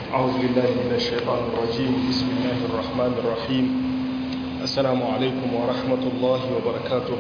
أعوذ بالله من الشيطان الرجيم بسم الله الرحمن الرحيم السلام عليكم ورحمة الله وبركاته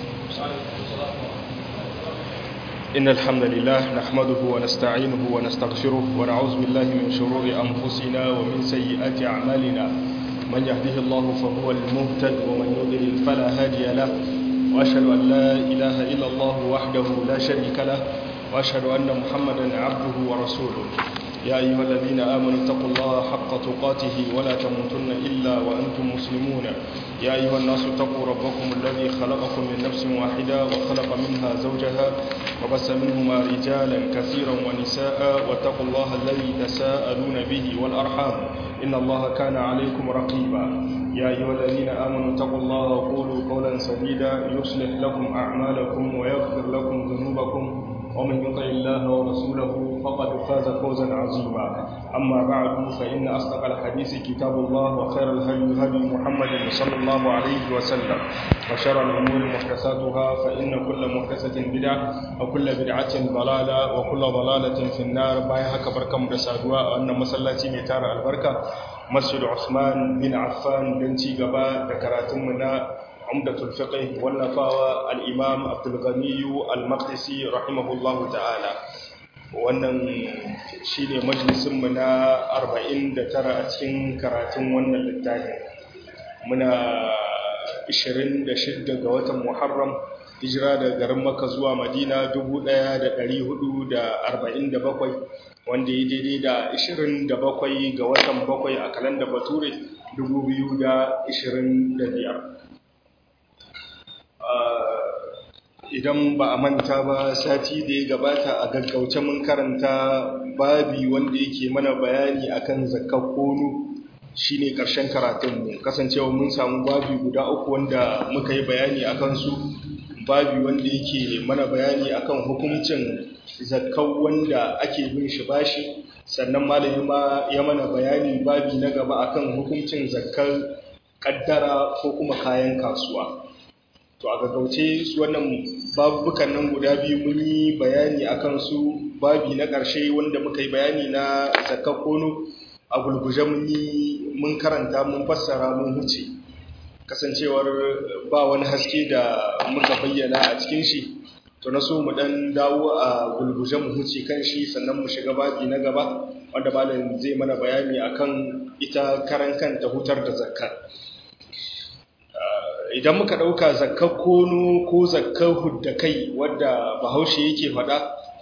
إن الحمد لله نحمده ونستعينه ونستغفره ونعوذ بالله من شرور أنفسنا ومن سيئات أعمالنا من يهده الله فهو المهتد ومن يضلل فلا هادي له وأشهد أن لا إله إلا الله وحده لا شريك له وأشهد أن محمدا عبده ورسوله يا أيها الذين آمنوا اتقوا الله حق تقاته ولا تموتن إلا وأنتم مسلمون يا أيها الناس اتقوا ربكم الذي خلقكم من نفس واحدة وخلق منها زوجها وبس منهما رجالا كثيرا ونساء واتقوا الله الذي تساءلون به والأرحام إن الله كان عليكم رقيبا يا أيها الذين آمنوا اتقوا الله وقولوا قولا سديدا يصلح لكم أعمالكم ويغفر لكم ذنوبكم ومن يطع الله ورسوله فقد فاز فوزا عظيما أما بعد فإن أصدق الحديث كتاب الله وخير الهدي هدي محمد صلى الله عليه وسلم وشر الأمور محدثاتها فإن كل محدثة بدعة وكل بدعة ضلالة وكل ضلالة في النار بايها كبركة مدسادوا أن مسلاتي ميتار البركة مسجد عثمان بن عفان بن تيغبا ذكراتمنا عمدة الفقه والنفاوى الإمام عبد الغني المقدسي رحمه الله تعالى wannan shi ne majalisunmu na 49 a cikin karatun wannan littafin muna 26 ga watan muharram hijira da garin maka zuwa madina 1447 wanda ya daidai da 27 ga watan 7 a kalanda bature 2025 idan ba a manta ba sati da ya gabata a gaggauce mun karanta babi wanda yake mana bayani akan zakar kono shine karshen karatunmu kasancewa mun samu babi guda uku wanda muka yi bayani akan su babi wanda yake mana bayani akan hukuncin zakar wanda ake bin shi bashi sannan malami ma ya mana bayani babi na gaba akan hukuncin zakar kaddara ko kuma kayan kasuwa to a gaggauce su wannan babukan nan guda biyu mun yi bayani akan su babi na ƙarshe wanda muka yi bayani na zakar kono a gulguje mun yi mun karanta mun fassara mun huce kasancewar ba wani haske da muka bayyana a cikin shi to na so mu dan dawo a gulguje mu huce kan shi sannan mu shiga babi na gaba wanda malam zai mana bayani akan ita karan kanta hutar da zakkar idan muka ɗauka zakkar kono ko zakkar hudda kai wadda bahaushe yake faɗa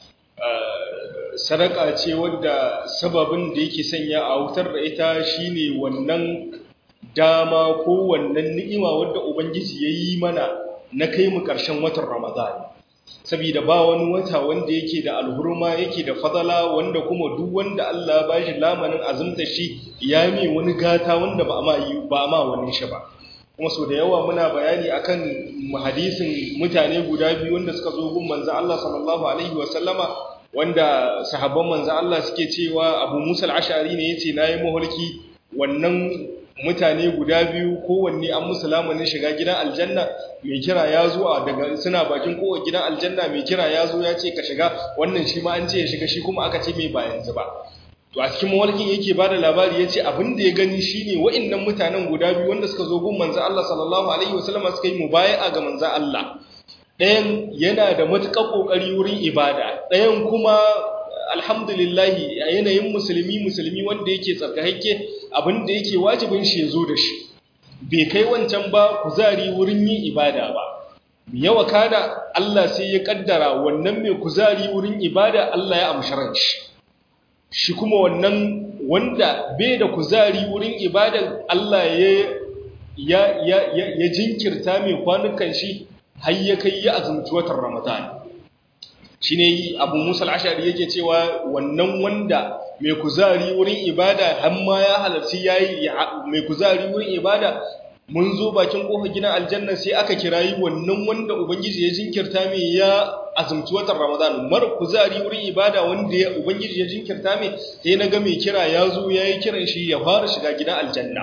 sadaka ce wadda sababin da yake sanya a wutar da ita shine wannan dama ko wannan ni'ima wadda ubangiji ya yi mana na kai mu ƙarshen watan ramadan saboda ba wani wata wanda yake da alhurma yake da fadala wanda kuma duk wanda Allah ba shi lamanin azumta shi ya mai wani gata wanda ba a ma wani shi ba kuma so da yawa muna bayani akan hadisin mutane guda biyu wanda suka zo gun manzo Allah sallallahu alaihi wa sallama wanda sahabban manzo Allah suke cewa Abu Musa al-Ash'ari ne yace nayi maholki wannan mutane guda biyu kowanne an musu lamanin shiga gidan aljanna mai kira ya zo a daga suna bakin kowa gidan aljanna mai kira ya zo ya ce ka shiga wannan shi ma an ce ya shiga shi kuma aka ce mai ba yanzu ba to a cikin mawalkin yake ba da labari ya ce abin da ya gani shi ne wa'innan mutanen guda biyu wanda suka zo gun manzan Allah sallallahu Alaihi wasallama suka yi mubaya'a ga manzan Allah ɗayan yana da matuƙar ƙoƙari wurin ibada ɗayan kuma alhamdulillahi a yanayin musulmi musulmi wanda yake tsarkakakke abin da yake wajibin shi ya zo da shi bai kai wancan ba kuzari wurin yin ibada ba yawa kada Allah sai ya kaddara wannan mai kuzari wurin ibada Allah ya amshi shi shi kuma wannan wanda bai da kuzari wurin ibada Allah ya ya ya ya jinkirta mai kwanukan shi har ya kai ya azumci watan Ramadan shine Abu Musa al-Ash'ari yake cewa wannan wanda mai kuzari wurin ibada har ma ya halarci yayi mai kuzari wurin ibada mun zo bakin kofar gidan aljanna sai aka kirayi wannan wanda ubangiji ya jinkirta mai ya azumci watan ramadan mar kuzari wurin ibada wanda ya ubangiji ya jinkirta mai sai na ga mai kira ya zo ya yi kiran shi ya fara shiga gidan aljanna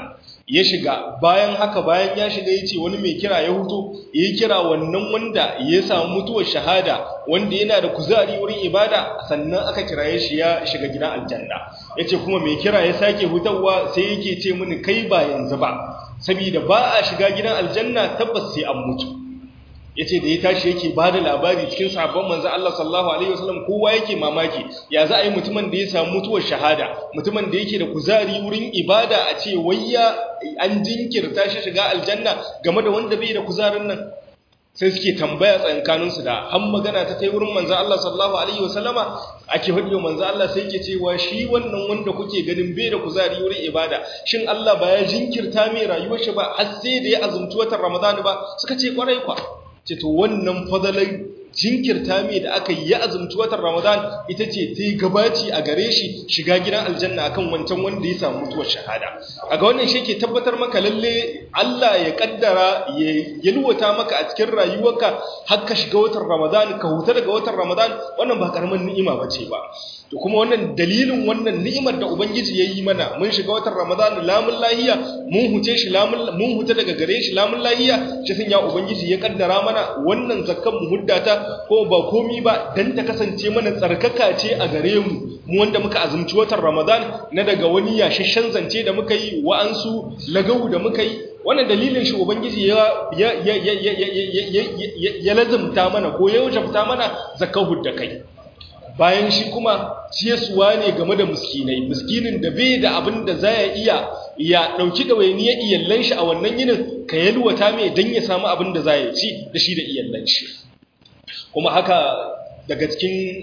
ya shiga bayan haka bayan ya shiga ya ce wani mai kira ya huto ya yi kira wannan wanda ya samu mutuwar shahada wanda yana da kuzari wurin ibada sannan aka kiraye shi ya shiga gidan aljanna ya ce kuma mai kira ya sake hutawa sai yake ce mini kai ba yanzu ba saboda ba a shiga gidan aljanna tabbas sai an mutu ya ce da ya tashi yake ba da labari cikin sabon manzo Allah sallallahu alaihi wasallam kowa yake mamaki ya za a yi mutumin da ya samu mutuwar shahada mutumin da yake da kuzari wurin ibada a ce wayya an jinkirta shi shiga aljanna game da wanda bai da kuzarin nan sai suke tambaya tsankaninsu da an magana ta kai wurin manzo Allah sallallahu alaihi wasallama ake faɗi wa manzo Allah sai yake cewa shi wannan wanda kuke ganin bai da kuzari wurin ibada shin Allah ba ya jinkirta mai rayuwar shi ba har sai da ya azumci watan Ramadan ba suka ce kwarai kwa ce to wannan fadalai jinkirta mai da aka yi ya azumci watan Ramadan ita ce ta yi gabaci a gare shi shiga gidan aljanna akan wancan wanda ya samu mutuwar shahada a ga wannan shi ke tabbatar maka lalle Allah ya kaddara ya yalwata maka a cikin rayuwarka har ka shiga watan Ramadan ka huta daga watan Ramadan wannan ba karamin ni'ima bace ba to kuma wannan dalilin wannan ni'imar da ubangiji ya yi mana mun shiga watan Ramadan lamun lahiya mun huce shi lamun mun huta daga gare shi lamun lahiya shi sun ya ubangiji ya kaddara mana wannan zakkan mu muddata ko ba komi ba dan ta kasance mana tsarkaka ce a gare mu mu wanda muka azumci watan Ramadan na daga wani yashashen zance da muka yi wa'ansu lagawu da muka yi wannan dalilin shi ubangiji ya ya ya ya ya ya lazumta mana ko ya wajabta mana zakkan hudda kai bayan shi kuma ciyaswa ne game da miskinai miskinin da bai da abin da za ya iya ya ɗauki ɗawainiyar iyallan shi a wannan yinin ka yalwata mai don ya samu abin da za ya ci da shi da iyallan shi kuma haka daga cikin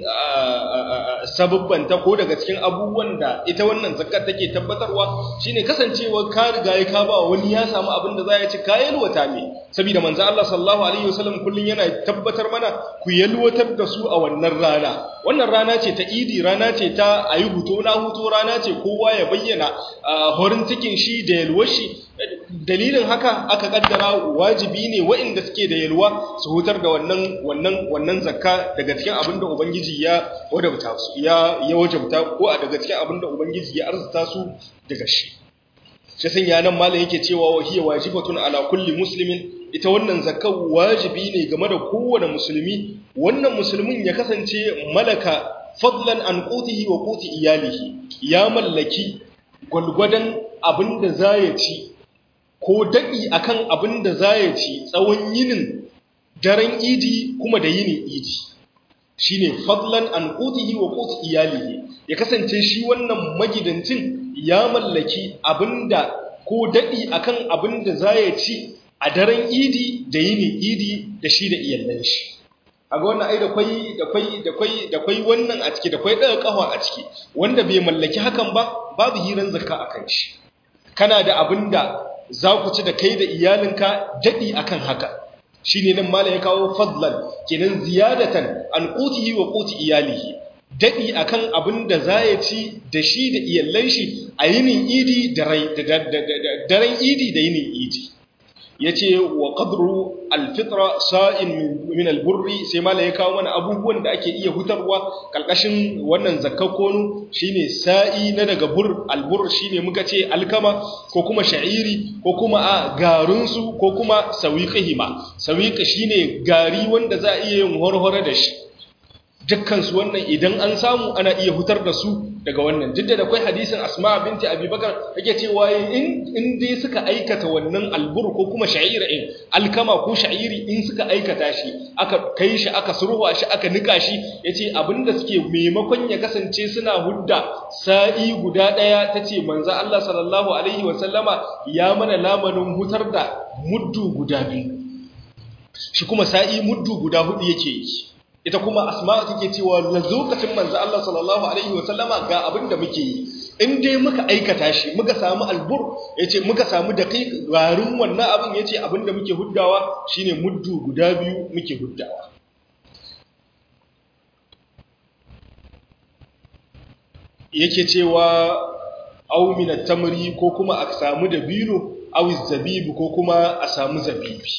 sababbanta ko daga cikin abubuwan da ita wannan zakar take tabbatarwa shine kasancewa ka riga ya ka ba wani ya samu abin da za ya ci ka yalwata mai saboda manzo Allah sallallahu alaihi wasallam kullun yana tabbatar mana ku yalwatar da su a wannan rana wannan rana ce ta idi rana ce ta ayi huto na huto rana ce kowa ya bayyana horin cikin shi da yalwar shi dalilin haka aka kaddara wajibi ne waɗanda suke da yalwa su hutar da wannan wannan wannan zakka daga cikin abin da ubangiji ya wadabta su ya ya wajabta ko a daga cikin abin da ubangiji ya arzuta su daga shi shi sun yanan malam yake cewa wa hiya wajibatun ala kulli muslimin ita wannan zakka wajibi ne game da kowane musulmi wannan musulmin ya kasance malaka fadlan an qutihi wa quti iyalihi ya mallaki gwalgwadan abin da za ya ci ko daɗi akan abin da za ya ci tsawon yinin daren idi kuma da yinin idi shi ne fadlan an ƙutihi wa ƙuti iyalihi ya kasance shi wannan magidancin ya mallaki abin da ko daɗi akan abin da za ya ci a daren idi da yinin idi da shi da iyallan shi a ga wannan ai da kwai da kwai da kwai da kwai wannan a ciki da kwai ɗaga ƙafa a ciki wanda bai mallaki hakan ba babu hiran zakka akan shi kana da abin da za ku ci da kai da iyalinka daɗi akan haka shi ne nan mala ya kawo fadlan kenan ziyadatan an ƙutihi wa ƙuti iyalihi daɗi akan abin da za ya ci da shi da iyallan shi a yinin idi da daren idi da yinin idi ya ce wa ƙadru alfitra sa'in min alburri sai mala ya kawo mana abubuwan da ake iya hutarwa ƙarƙashin wannan zakkakonu shine sa'i na daga bur albur shine muka ce alkama ko kuma sha'iri ko kuma a garinsu ko kuma sawiƙihima sawiƙa shine gari wanda za a iya yin horhore da shi dukkansu wannan idan an samu ana iya hutar da su daga wannan duk da akwai hadisin asma binti abubakar yake cewa in in dai suka aikata wannan albur ko kuma sha'ira in alkama ko sha'iri in suka aikata shi aka kai shi aka surwa shi aka nika shi yace abinda suke maimakon ya kasance suna hudda sa'i guda daya tace manzo Allah sallallahu alaihi wa sallama ya mana lamarin hutar da muddu guda biyu shi kuma sa'i muddu guda hudu yake yi ita kuma asma'u take cewa lokacin manzo Allah sallallahu alaihi wa sallama ga abin da muke yi in dai muka aikata shi muka samu albur yace muka samu daqiq garin wannan abin yace abin da muke huddawa shine muddu guda biyu muke huddawa yake cewa aw min at-tamri ko kuma a samu dabino aw zabibu ko kuma a samu zabibi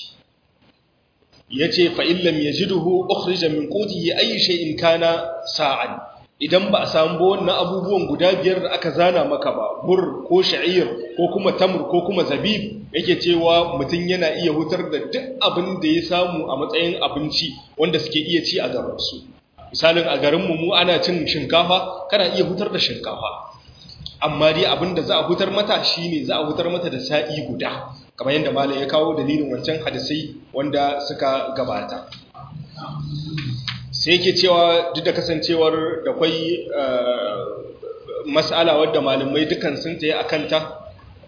yace fa illam yajiduhu ukhrija min qutihi ay shay'in kana sa'an idan ba a samu ba wannan abubuwan guda biyar da aka zana maka ba bur ko sha'ir ko kuma tamur ko kuma zabib yake cewa mutum yana iya hutar da duk abin da ya samu a matsayin abinci wanda suke iya ci a garinsu misalin a garinmu mu ana cin shinkafa kana iya hutar da shinkafa amma dai abin da za a hutar mata shine za a hutar mata da sa'i guda kamar yadda malam ya kawo dalilin wancan hadisai wanda suka gabata sai yake cewa duk da kasancewar da kwai mas'ala wadda malamai dukan sun tsaye a kanta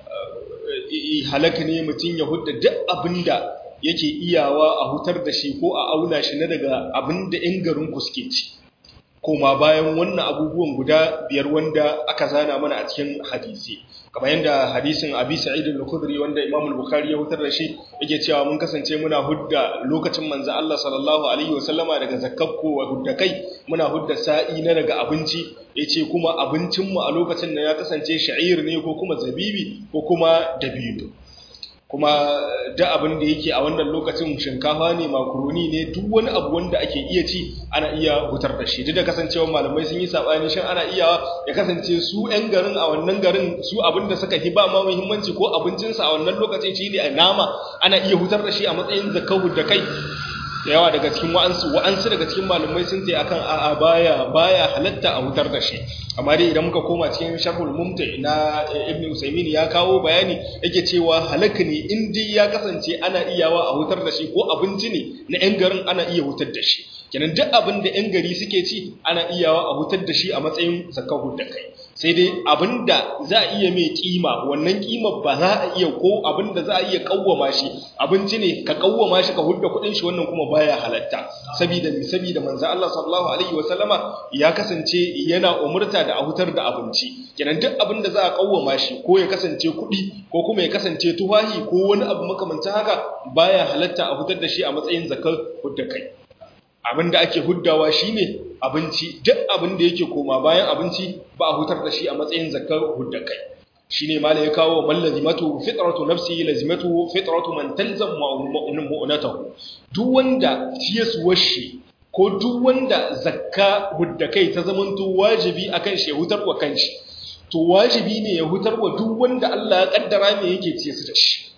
halaka ne mutum ya hudda duk abin da yake iyawa a hutar da shi ko a auna shi na daga abin da 'yan garin suke ci koma bayan wannan abubuwan guda biyar wanda aka zana mana a cikin hadisi kamar yadda hadisin abi sa'id al-khudri wanda imam al-bukhari ya hutar da shi yake cewa mun kasance muna hudda lokacin manzo Allah sallallahu alaihi wasallama daga zakkakko wa hudda kai muna hudda sa'i na daga abinci yace kuma abincin mu a lokacin da ya kasance sha'ir ne ko kuma zabibi ko kuma dabino kuma da abin da yake a wannan lokacin shinkafa ne makaroni ne duk wani abu wanda ake iya ci ana iya hutar da shi duk da kasancewa malamai sun yi sabani shin ana iya ya kasance su 'yan garin a wannan garin su abin da suka hi ba ma muhimmanci ko abincinsa a wannan lokacin shi ne a nama ana iya hutar da shi a matsayin zakau da kai da yawa daga cikin wa'ansu wa'ansu daga cikin malamai sun ce akan a'a baya baya halatta a hutar da shi amma dai idan muka koma cikin sharhul mumti na ibn usaymin ya kawo bayani yake cewa halaka ne in dai ya kasance ana iyawa a hutar da shi ko abinci ne na yan garin ana iya hutar da shi kenan duk abin da yan gari suke ci ana iyawa a hutar da shi a matsayin zakahu da kai sai dai abin da za a iya mai kima wannan kimar ba za a iya ko abin da za a iya kawwama shi abinci ne ka kawwama shi ka hudda kuɗin shi wannan kuma baya halatta saboda saboda manzo Allah sallallahu alaihi wasallama ya kasance yana umurta da a hutar da abinci kenan duk abin da za a kawwama shi ko ya kasance kuɗi ko kuma ya kasance tuwahi ko wani abu makamancin haka baya halatta a hutar da shi a matsayin zakar hudda kai abin da ake huddawa shine abinci duk abin da yake koma bayan abinci ba a hutar da shi a matsayin zakar hudda kai shine malai ya kawo man lazimatu fitratu nafsi lazimatu fitratu man talzam mu'natahu duk wanda ciyasuwar shi ko duk wanda zakka hudda kai ta zamanto wajibi akan shi ya hutar wa kanshi to wajibi ne ya hutar wa duk wanda Allah ya kaddara me yake ciye su da shi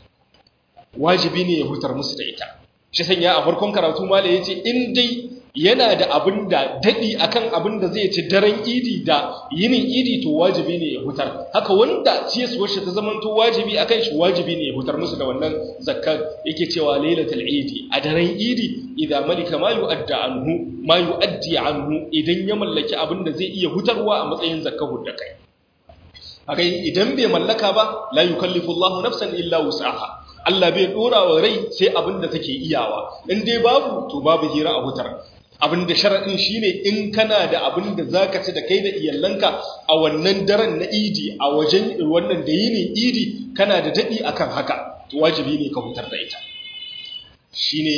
wajibi ne ya hutar musu da ita shi sanya a farkon karatu malai yace in dai yana da abin da daɗi akan abin da zai ci daren idi da yinin idi to wajibi ne ya hutar haka wanda ciyaswar shi ta zamanto wajibi akan shi wajibi ne ya hutar musu da wannan zakkar yake cewa lailatul idi a daren idi idan malika ma yu'adda anhu ma yu'addi anhu idan ya mallaki abin da zai iya hutarwa a matsayin zakkar hudda kai haka idan bai mallaka ba la yukallifu Allahu nafsan illa wus'aha Allah bai dora wa rai sai abin da take iyawa in dai babu to babu hira a hutar abin da sharaɗin shi ne in kana da abin da za ka ci da kai da iyalanka a wannan daren na idi a wajen wannan da yinin idi kana da daɗi akan haka to wajibi ne ka hutar da ita shi ne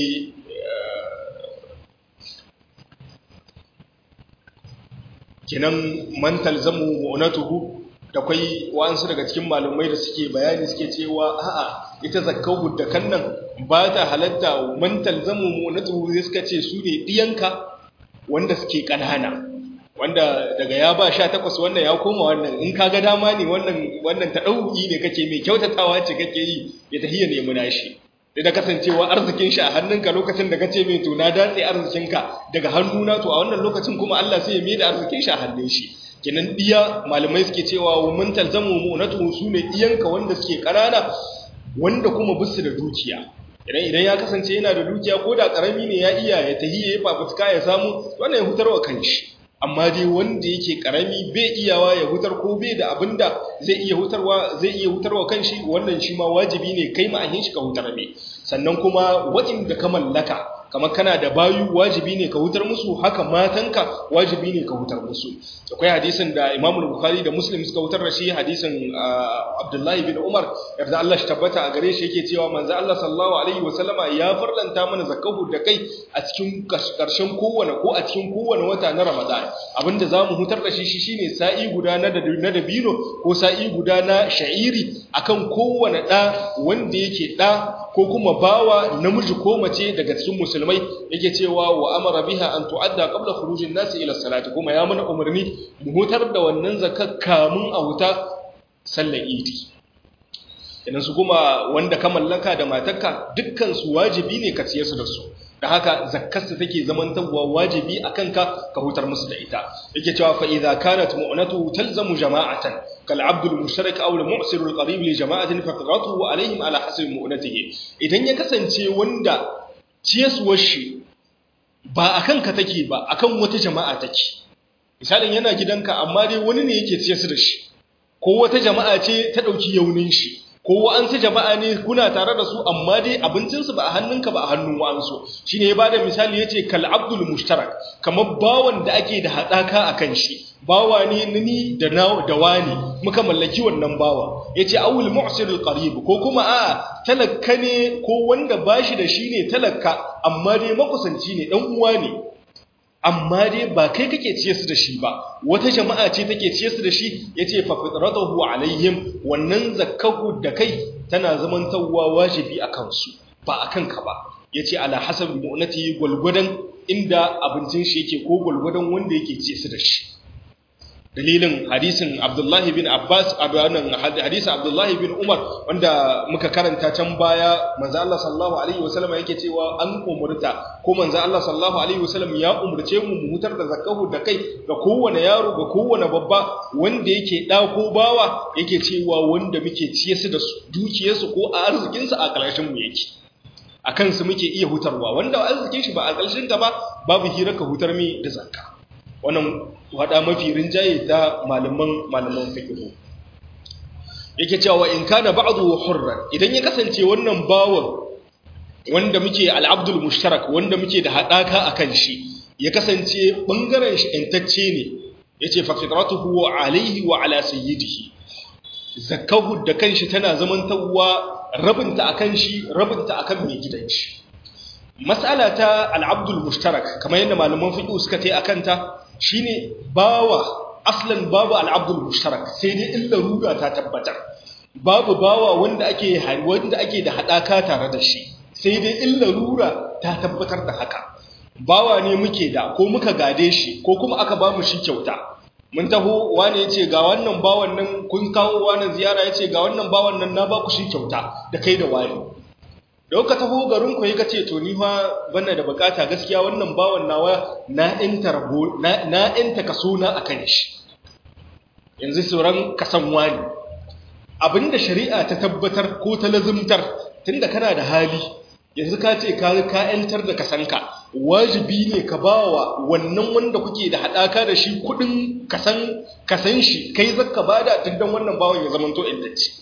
kinan mantal zamu mu'natuhu da kwai wa'ansu daga cikin malumai da suke bayani suke cewa a'a ita zakkau da kan nan ba ta halatta mantal zamu mu na tsoro suka ce su ne diyanka wanda suke kanana wanda daga ya ba sha takwas wannan ya koma wannan in ka ga dama ne wannan wannan ta ɗauki ne kake mai kyautatawa ce kake yi ya tahiya nemi nashi da kasancewa arzikin shi a hannunka lokacin da kace mai to na datse arzikinka daga hannuna to a wannan lokacin kuma Allah sai ya mai da arzikin shi a hannun shi kenan diya malamai suke cewa mun talzamu mu'natu su ne diyanka wanda suke kanana wanda kuma bisu da dukiya idan idan ya kasance yana da dukiya ko da karami ne ya iya ya tahiye ya fafutuka ya samu wannan ya hutarwa kanshi amma dai wanda yake karami bai iyawa ya hutar ko bai da abinda zai iya hutarwa zai iya hutarwa kanshi wannan shi ma wajibi ne kai ma'ahin shi ka hutar me sannan kuma waɗanda ka mallaka kamar kana da bayu wajibi ne ka hutar musu haka matanka wajibi ne ka hutar musu akwai hadisin da Imam Bukhari da Muslim suka hutar da shi hadisin Abdullahi bin Umar yarda Allah shi tabbata a gare shi yake cewa manzo Allah sallallahu alaihi wasallama ya farlanta mana zakahu da kai a cikin karshen kowane ko a cikin kowane wata na Ramadan abinda zamu hutar da shi shine sa'i guda na na dabino ko sa'i guda na sha'iri akan kowane da wanda yake da ko kuma bawa namiji ko mace daga cikin musulmai yake cewa wa amara biha an tu'adda qabla khurujin nasi ila salati kuma ya mana umarni mu hutar da wannan zakat kamun a huta sallar idi idan su kuma wanda ka mallaka da matarka dukkan su wajibi ne ka ciye su da su da haka zakkarsa take zamantawa wajibi a kanka ka hutar musu da ita yake cewa fa idza kanat mu'natu talzamu jama'atan kal abd al mushtarak aw al mu'sir al qarib li jama'atin fa qiratuhu alaihim ala hasbi mu'natihi idan ya kasance wanda ciyaswar shi ba akan ka take ba akan wata jama'a take misalin yana gidanka amma dai wani ne yake ciyar da shi ko wata jama'a ce ta dauki yaunin shi ko wa'ansu jama'a ne kuna tare da su amma dai abincinsu ba a hannunka ba a hannun wa'ansu shi ne ya ba da misali ya ce kal'abdul mushtarak kamar bawan da ake da haɗaka a kan shi bawa ne ni da da wani muka mallaki wannan bawa ya ce awul mu'sirul qarib ko kuma a talakka ne ko wanda bashi da shi ne talakka amma dai makusanci ne dan uwa ne amma dai ba kai kake ciye su da shi ba wata jama'a ce take ciye su da shi yace fa fitratuhu alaihim wannan zakkahu da kai tana zaman tawwa wajibi akan su ba akan ka ba yace ala hasab mu'nati gulgudan inda abincin shi yake ko gulgudan wanda yake ciye su da shi dalilin hadisin Abdullahi bin Abbas abanan hadisin Abdullahi bin Umar wanda muka karanta can baya manzo Allah sallallahu alaihi wasallam yake cewa an umurta ko manzo Allah sallallahu alaihi wasallam ya umurce mu mu hutar da zakahu da kai ga kowane yaro ga kowane babba wanda yake da ko bawa yake cewa wanda muke ciye su da dukiyarsu ko a arzikin su a kalashin mu yake akan su muke iya hutarwa wanda arzikin shi ba a kalashin ka ba babu hira ka hutar mi da zakka wannan wada mafi rinjaye ta malaman malaman fiqh yake cewa in kana ba'du hurran idan ya kasance wannan bawon wanda muke al-abdul mushtarak wanda muke da hadaka akan shi ya kasance bangaren shi intacce ne yace fa fitratuhu alayhi wa ala sayyidihi zakahu da kanshi tana zamantawa rabinta akan shi rabinta akan mai gidan shi mas'ala ta al-abdul mushtarak kamar yadda malaman fiqh suka tai akan ta shine bawa aslan babu al-abdul mushtarak sai dai illa ruga ta tabbatar babu bawa wanda ake wanda ake da hadaka tare da shi sai dai illa rura ta tabbatar da haka bawa ne muke da ko muka gade shi ko kuma aka ba mu shi kyauta mun taho wani yace ga wannan bawan nan kun kawo wannan ziyara yace ga wannan bawan nan na ba ku shi kyauta da kai da wani da ka taho garin ku ka ce to ni fa bana da bukata gaskiya wannan bawan nawa na enta rabo na na enta kaso na akan shi yanzu sauran kasan wani abinda shari'a ta tabbatar ko ta lazumtar tunda kana da hali yanzu ka ce ka ka entar da kasanka wajibi ne ka bawa wannan wanda kuke da hadaka da shi kudin kasan kasan shi kai zakka bada duk dan wannan bawan ya zamanto intacci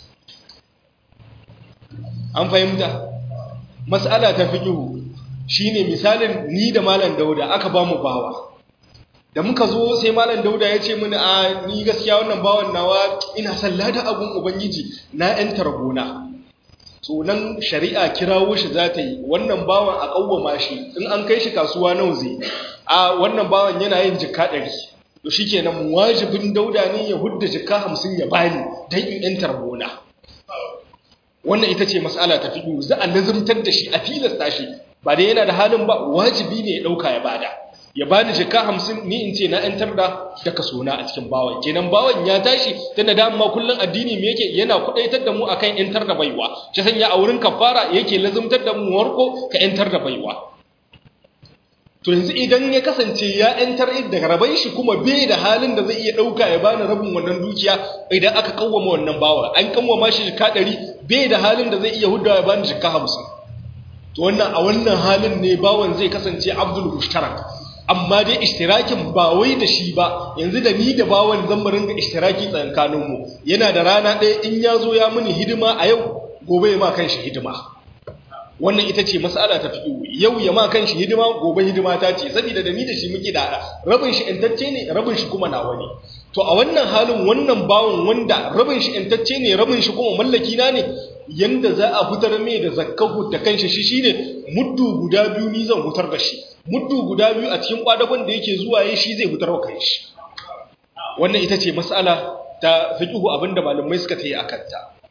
an fahimta mas'ala ta fiqhu shine misalin ni da malam Dauda aka ba mu bawa da muka zo sai malam Dauda ya ce mini a ni gaskiya wannan bawan nawa ina son lada abun ubangiji na yan tarbona so nan shari'a kirawo shi za ta yi wannan bawan a kawwama shi in an kai shi kasuwa nawa zai a wannan bawan yana yin jikka ɗari to shikenan wajibin Dauda ne ya hudda jikka hamsin ya bani dan in yan tarbona wannan ita ce mas'ala ta fiƙi za a nazartar da shi a tilasta shi ba dai yana da halin ba wajibi ne ya ɗauka ya bada ya bani jika hamsin ni in ce na ‘yantar da da kaso na a cikin bawan kenan bawan ya tashi tun da dama kullum addini me yake yana kuɗaitar da mu akan ‘yantar da baiwa shi sanya a wurin kafara yake lazumtar da mu warko ka ‘yantar da baiwa to yanzu idan ya kasance ya ‘yantar daga rabai shi kuma bai da halin da zai iya ɗauka ya bani rabin wannan dukiya idan aka kawwama wannan bawa an kawwama shi jika ɗari bai da halin da zai iya hudda ya bani jika hamsin to wannan a wannan halin ne bawan zai kasance abdul mushtarak amma dai ishtirakin ba wai da shi ba yanzu da ni da bawan zan mu ringa ishtiraki tsakanin mu yana da rana ɗaya in ya zo ya mini hidima a yau gobe ya ma kanshi hidima wannan ita ce mas'ala ta fiƙo yau ya ma kanshi hidima gobe hidima ta ce saboda da ni da shi muke da rabin shi intacce ne rabin shi kuma nawa ne to a wannan halin wannan bawon wanda rabin shi intacce ne rabin shi kuma mallaki na ne yanda za a fitar mai da zakkahu da kanshi shi shine muddu guda biyu ni zan hutar da shi muddu guda biyu a cikin kwadagon da yake zuwa yi shi zai hutar wa kanshi wannan ita ce mas'ala ta fiqhu abinda malamai suka tayi akan ta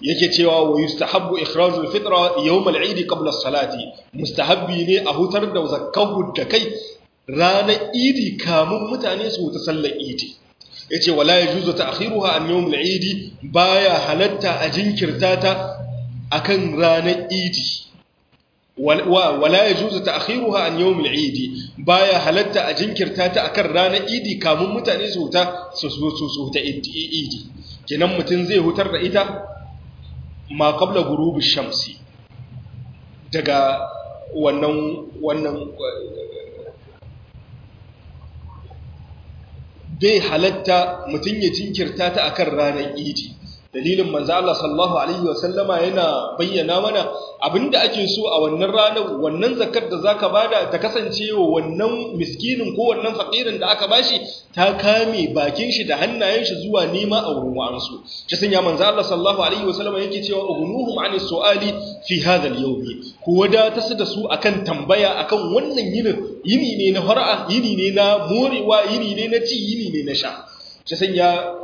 yake cewa wa yustahabbu ikhrajul fitra yawm al-eid qabla as-salati mustahabbi ne a hutar da zakkahu da kai ranar idi kamun mutane su ta sallar idi yace wala yajuzu ta'khiruha an yawm al-eid baya halatta a jinkirta ta akan ranar idi wala yajuzu ta'khiruha an yawm al-eid baya halatta a jinkirta ta akan ranar idi kamun mutane su ta su su ta idi kenan mutun zai hutar da ita ma qabla ghurubi shamsi daga wannan wannan bai halatta mutum ya jinkirta ta akan ranar idi dalilin manzo Allah sallallahu alaihi wasallama yana bayyana mana abinda ake so a wannan ranar wannan zakar da zaka bada ta kasance wa wannan miskinin ko wannan fakirin da aka bashi ta kame bakin shi da hannayen shi zuwa nema a wurin wa'ansu shi sanya manzo Allah sallallahu alaihi wasallama yake cewa ughnuhum ani su'ali fi hadha al-yawm ku wadata su da su akan tambaya akan wannan yinin yini ne na fara'a yini ne na morewa yini ne na ci yini ne na sha shi sanya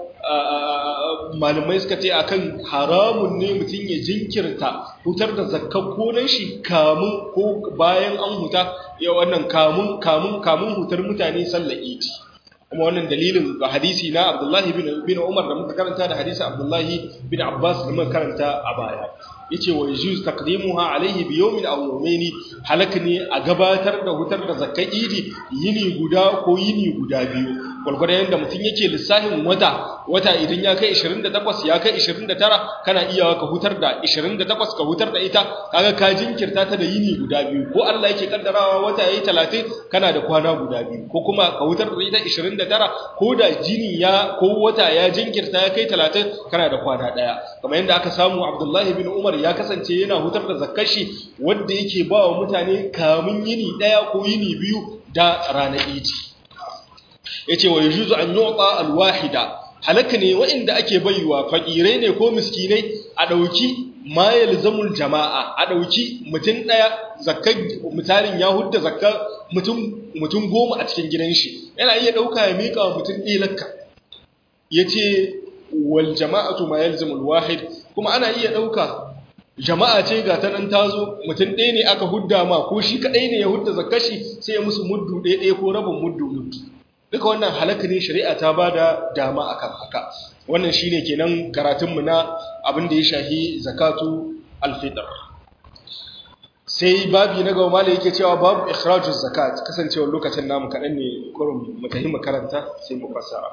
malamai suka ce akan haramun ne mutum ya jinkirta hutar da zakkar konan shi kamun ko bayan an huta ya wannan kamun kamun kamun hutar mutane sallar idi kuma wannan dalilin ga hadisi na Abdullahi bin Umar da muka karanta da hadisi Abdullahi bin Abbas da muka karanta a baya yace wa yujuz taqdimuha alayhi bi yawmin aw yawmayn halak ne a gabatar da hutar da zakkar idi yini guda ko yini guda biyu gwargwadon yadda mutum yake lissafin wata wata idan ya kai 28 ya kai 29 kana iya ka hutar da 28 ka hutar da ita kaga ka jinkirta ta da yini guda biyu ko Allah yake kaddarawa wata yayi 30 kana da kwana guda biyu ko kuma ka hutar da ita 29 ko da jini ya ko wata ya jinkirta ya kai 30 kana da kwana daya kamar yadda aka samu Abdullah ibn Umar ya kasance yana hutar da zakkashi wanda yake ba wa mutane kamun yini daya ko yini biyu da ranar idi yace wa yujuzu an yu'ta alwahida halaka ne wa'inda ake baiwa fakirai ne ko miskinai a dauki ma yalzamul jama'a a dauki mutun daya zakkar misalin ya hudda zakkar mutum mutum goma a cikin gidan shi yana iya dauka ya mika wa mutun ɗaya lakka yace wal jama'atu ma yalzamul wahid kuma ana iya dauka jama'a ce ga ta nan tazo mutum ɗaya ne aka hudda ma ko shi kadai ne ya hudda zakkashi sai ya musu muddu ɗaya ɗaya ko rabin muddu muddu duka wannan halaka ne shari'a ta ba da dama akan haka wannan shine kenan karatunmu na abin da ya shahi zakatu alfitr sai babi na gaba malai yake cewa babu ikhrajuz zakat kasancewar lokacin namu kaɗan ne kurum mu tafi makaranta sai mu fassara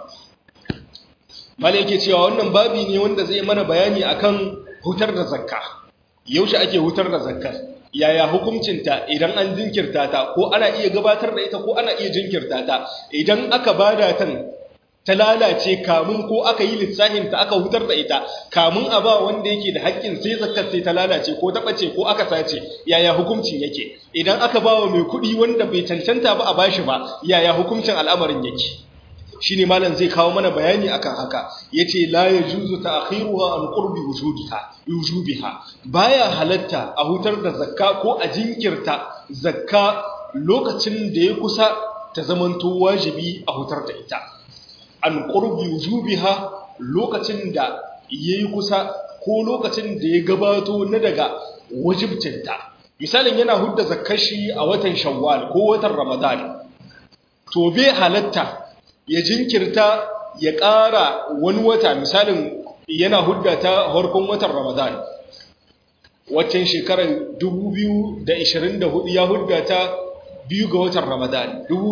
malai yake cewa wannan babi ne wanda zai mana bayani akan hutar da zakka yaushe ake hutar da zakkar yaya hukuncinta idan an jinkirta ta ko ana iya gabatar da ita ko ana iya jinkirta ta idan aka bada ta ta lalace kamun ko aka yi lissahin ta aka hutar da ita kamun a ba wanda yake da haƙƙin sai zakkar sai ta lalace ko ta bace ko aka sace yaya hukuncin yake idan aka ba wa mai kuɗi wanda bai cancanta ba a bashi ba yaya hukuncin al'amarin yake shine malam zai kawo mana bayani akan haka yace la yajuzu ta'khiruha an qurbi wujudiha wujubiha baya halatta a hutar da zakka ko a jinkirta zakka lokacin da ya kusa ta zamanto wajibi a hutar da ita an qurbi wujubiha lokacin da yayi kusa ko lokacin da ya gabato na daga wajibcinta misalin yana hudda zakkar shi a watan shawwal ko watan ramadan to bai halatta ya jinkirta ya ƙara wani wata misalin yana hudda ta harkon watan ramadan waccan shekarar 2024 ya hudda ta biyu ga watan ramadan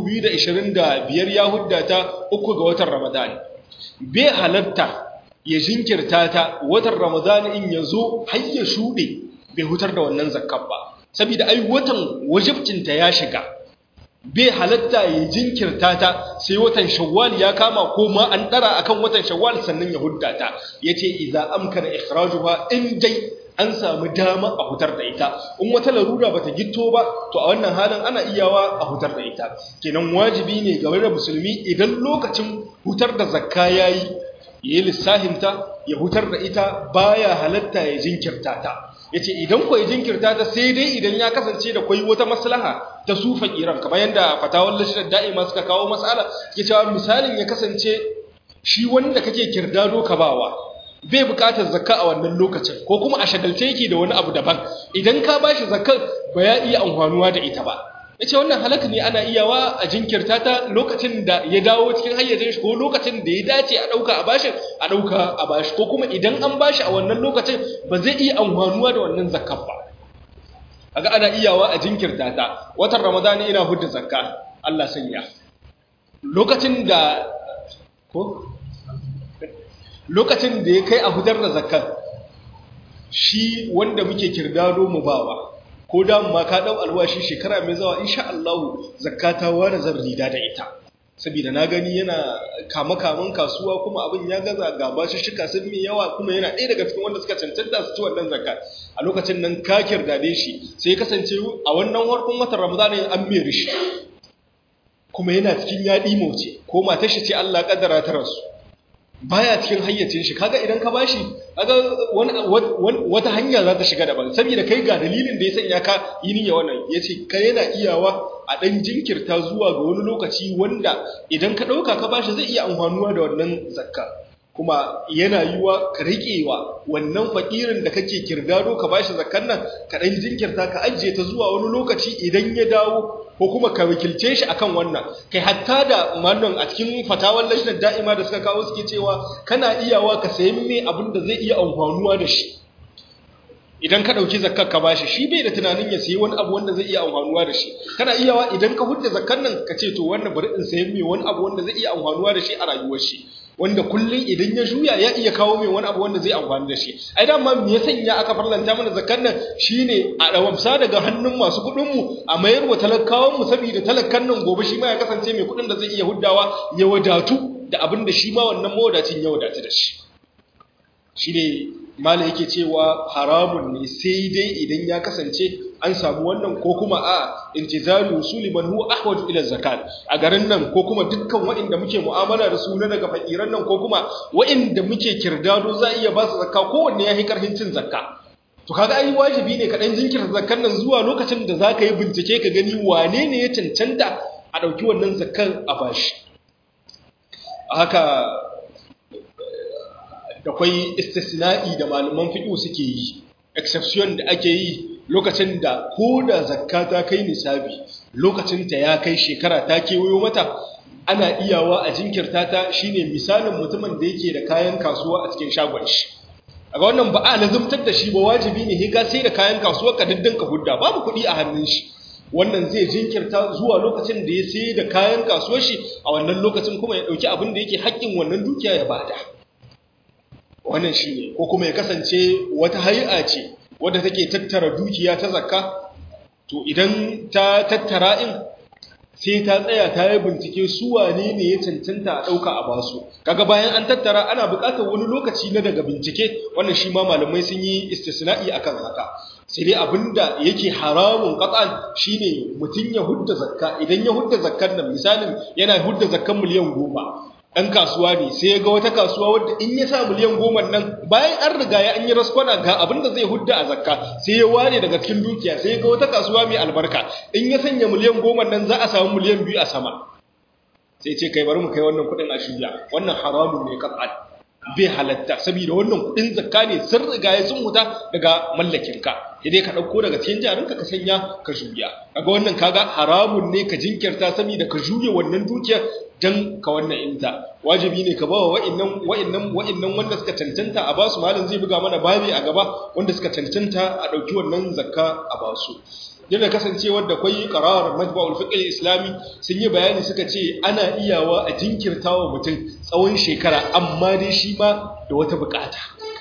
2025 ya hudda ta uku ga watan ramadan bai halatta ya jinkirta ta watan ramadan in ya zo har ya shuɗe bai hutar da wannan zakkan ba saboda ai watan wajibcinta ya shiga bai halatta ya jinkirta ta sai watan shawwal ya kama ko ma an dara akan watan shawwal sannan ya hudda ta yace idza amkana ikhrajuha in dai an samu dama a hutar da ita in wata larura bata gitto ba to a wannan halin ana iyawa a hutar da ita kenan wajibi ne ga wani musulmi idan lokacin hutar da zakka yayi yayi lissahinta ya hutar da ita baya halatta ya jinkirta ta yace idan ko ya jinkirta ta sai dai idan ya kasance da kwai wata maslaha ta su fakiran kamar yanda fatawar lashidar da'ima suka kawo mas'ala ke cewa misalin ya kasance shi wanda kake kirdado ka bawa bai bukatar zakka a wannan lokacin ko kuma a shagalce yake da wani abu daban idan ka bashi zakkar ba ya iya amfanuwa da ita ba yace wannan halaka ne ana iyawa a jinkirta ta lokacin da ya dawo cikin hayyacin shi ko lokacin da ya dace a dauka a bashi a dauka a bashi ko kuma idan an bashi a wannan lokacin ba zai iya amfanuwa da wannan zakkar ba kaga ana iyawa a jinkirta ta watan ramadani ina hudda zakka Allah sanya lokacin da ko lokacin da ya kai a hudar da zakkar shi wanda muke kirdado mu bawa ko da ma ka dau alwashi shekara mai zawa insha Allah zakata wani zan rida da ita saboda na gani yana kama kaman kasuwa kuma abin ya gaza ga bashi shika sun mai yawa kuma yana ɗaya daga cikin wanda suka cancanta su ci wannan zakka a lokacin nan ka kirdade shi sai ya kasance a wannan farkon watan Ramadan an mai rishi kuma yana cikin yaɗi mauce ko matar shi ce Allah kaddara ta rasu baya cikin hayyacin shi kaga idan ka bashi kaga wata hanya za ta shiga daban saboda kai ga dalilin da ya sanya ka yi niyya wannan yace kai yana iyawa a dan jinkirta zuwa ga wani lokaci wanda idan ka dauka ka bashi zai iya amfanuwa da wannan zakka kuma yana yiwa ka riƙewa wannan fakirin da kake kirdado ka bashi zakkan nan ka dan jinkirta ka ajiye ta zuwa wani lokaci idan ya dawo ko kuma ka wakilce shi akan wannan kai hatta da mallan a cikin fatawar lajnar da'ima da suka kawo suke cewa kana iyawa ka sayi mai abin da zai iya amfanuwa da shi idan ka dauki zakkar ka bashi shi bai da tunanin ya sayi wani abu wanda zai iya amfanuwa da shi kana iyawa idan ka hudda zakkan nan ka ce to wannan bari in sayi mai wani abu wanda zai iya amfanuwa da shi a rayuwar shi wanda kullum idan ya juya ya iya kawo mai wani abu wanda zai amfani da shi ai dama me ya sanya aka farlanta mana zakar nan shine a dawamsa daga hannun masu kuɗin mu a mayar wa talakawan mu saboda talakan nan gobe shi ma ya kasance mai kuɗin da zai iya huddawa ya wadatu da abin da shi ma wannan mawadacin ya wadatu da shi shine malai yake cewa haramun ne sai dai idan ya kasance an samu wannan ko kuma a intizaru usuli man huwa ahwaju ila zakat a garin nan ko kuma dukkan waɗanda muke mu'amala da su na daga fakiran nan ko kuma waɗanda muke kirdado za iya ba su zakka kowanne ya yi karhin cin zakka to kaga ai wajibi ne ka dan jinkirta zakkan nan zuwa lokacin da zaka yi bincike ka gani wane ne ya cancanta a dauki wannan zakkan a bashi haka da kwai istisna'i da malaman fiqh suke yi exception da ake yi lokacin da ko da zakka ta kai nisabi lokacin ta ya kai shekara ta kewayo mata ana iyawa a jinkirta ta shine misalin mutumin da yake da kayan kasuwa a cikin shagon shi a ga wannan ba a lazumtar da shi ba wajibi ne ka sai da kayan kasuwa ka ka hudda babu kuɗi a hannun shi wannan zai jinkirta zuwa lokacin da ya sai da kayan kasuwar shi a wannan lokacin kuma ya ɗauki abin da yake haƙƙin wannan dukiya ya bada wannan shine ko kuma ya kasance wata hay'a ce wadda take tattara dukiya ta zakka to idan ta tattara in sai ta tsaya ta yi bincike su wane ne ya cancanta a ɗauka a basu kaga bayan an tattara ana buƙatar wani lokaci na daga bincike wannan shi ma malamai sun yi istisna'i akan haka sai dai abinda yake haramun qat'an shine mutun ya hudda zakka idan ya hudda zakkar nan misalin yana hudda zakkan miliyan goma ɗan kasuwa ne sai ya ga wata kasuwa wadda in ya sa miliyan goma nan bayan an riga ya an yi raskwana ga abin da zai hudda a zakka sai ya ware daga cikin dukiya sai ya ga wata kasuwa mai albarka in ya sanya miliyan goma nan za a samu miliyan biyu a sama sai ce kai bari mu kai wannan kuɗin a shirya wannan haramun ne qat'an bai halatta saboda wannan kuɗin zakka ne sun riga ya sun huta daga mallakinka sai dai ka ɗauko daga cikin jarinka ka sanya ka juya kaga wannan kaga haramun ne ka jinkirta saboda ka juya wannan dukiyar dan ka wannan inta wajibi ne ka bawa wa'annan wa'annan wa'annan wanda suka cancanta a basu malam zai buga mana babi a gaba wanda suka cancanta a dauki wannan zakka a basu yana kasancewar da kwai qarar majma'ul fiqh islami sun yi bayani suka ce ana iyawa a jinkirtawa mutum tsawon shekara amma dai shi ma da wata bukata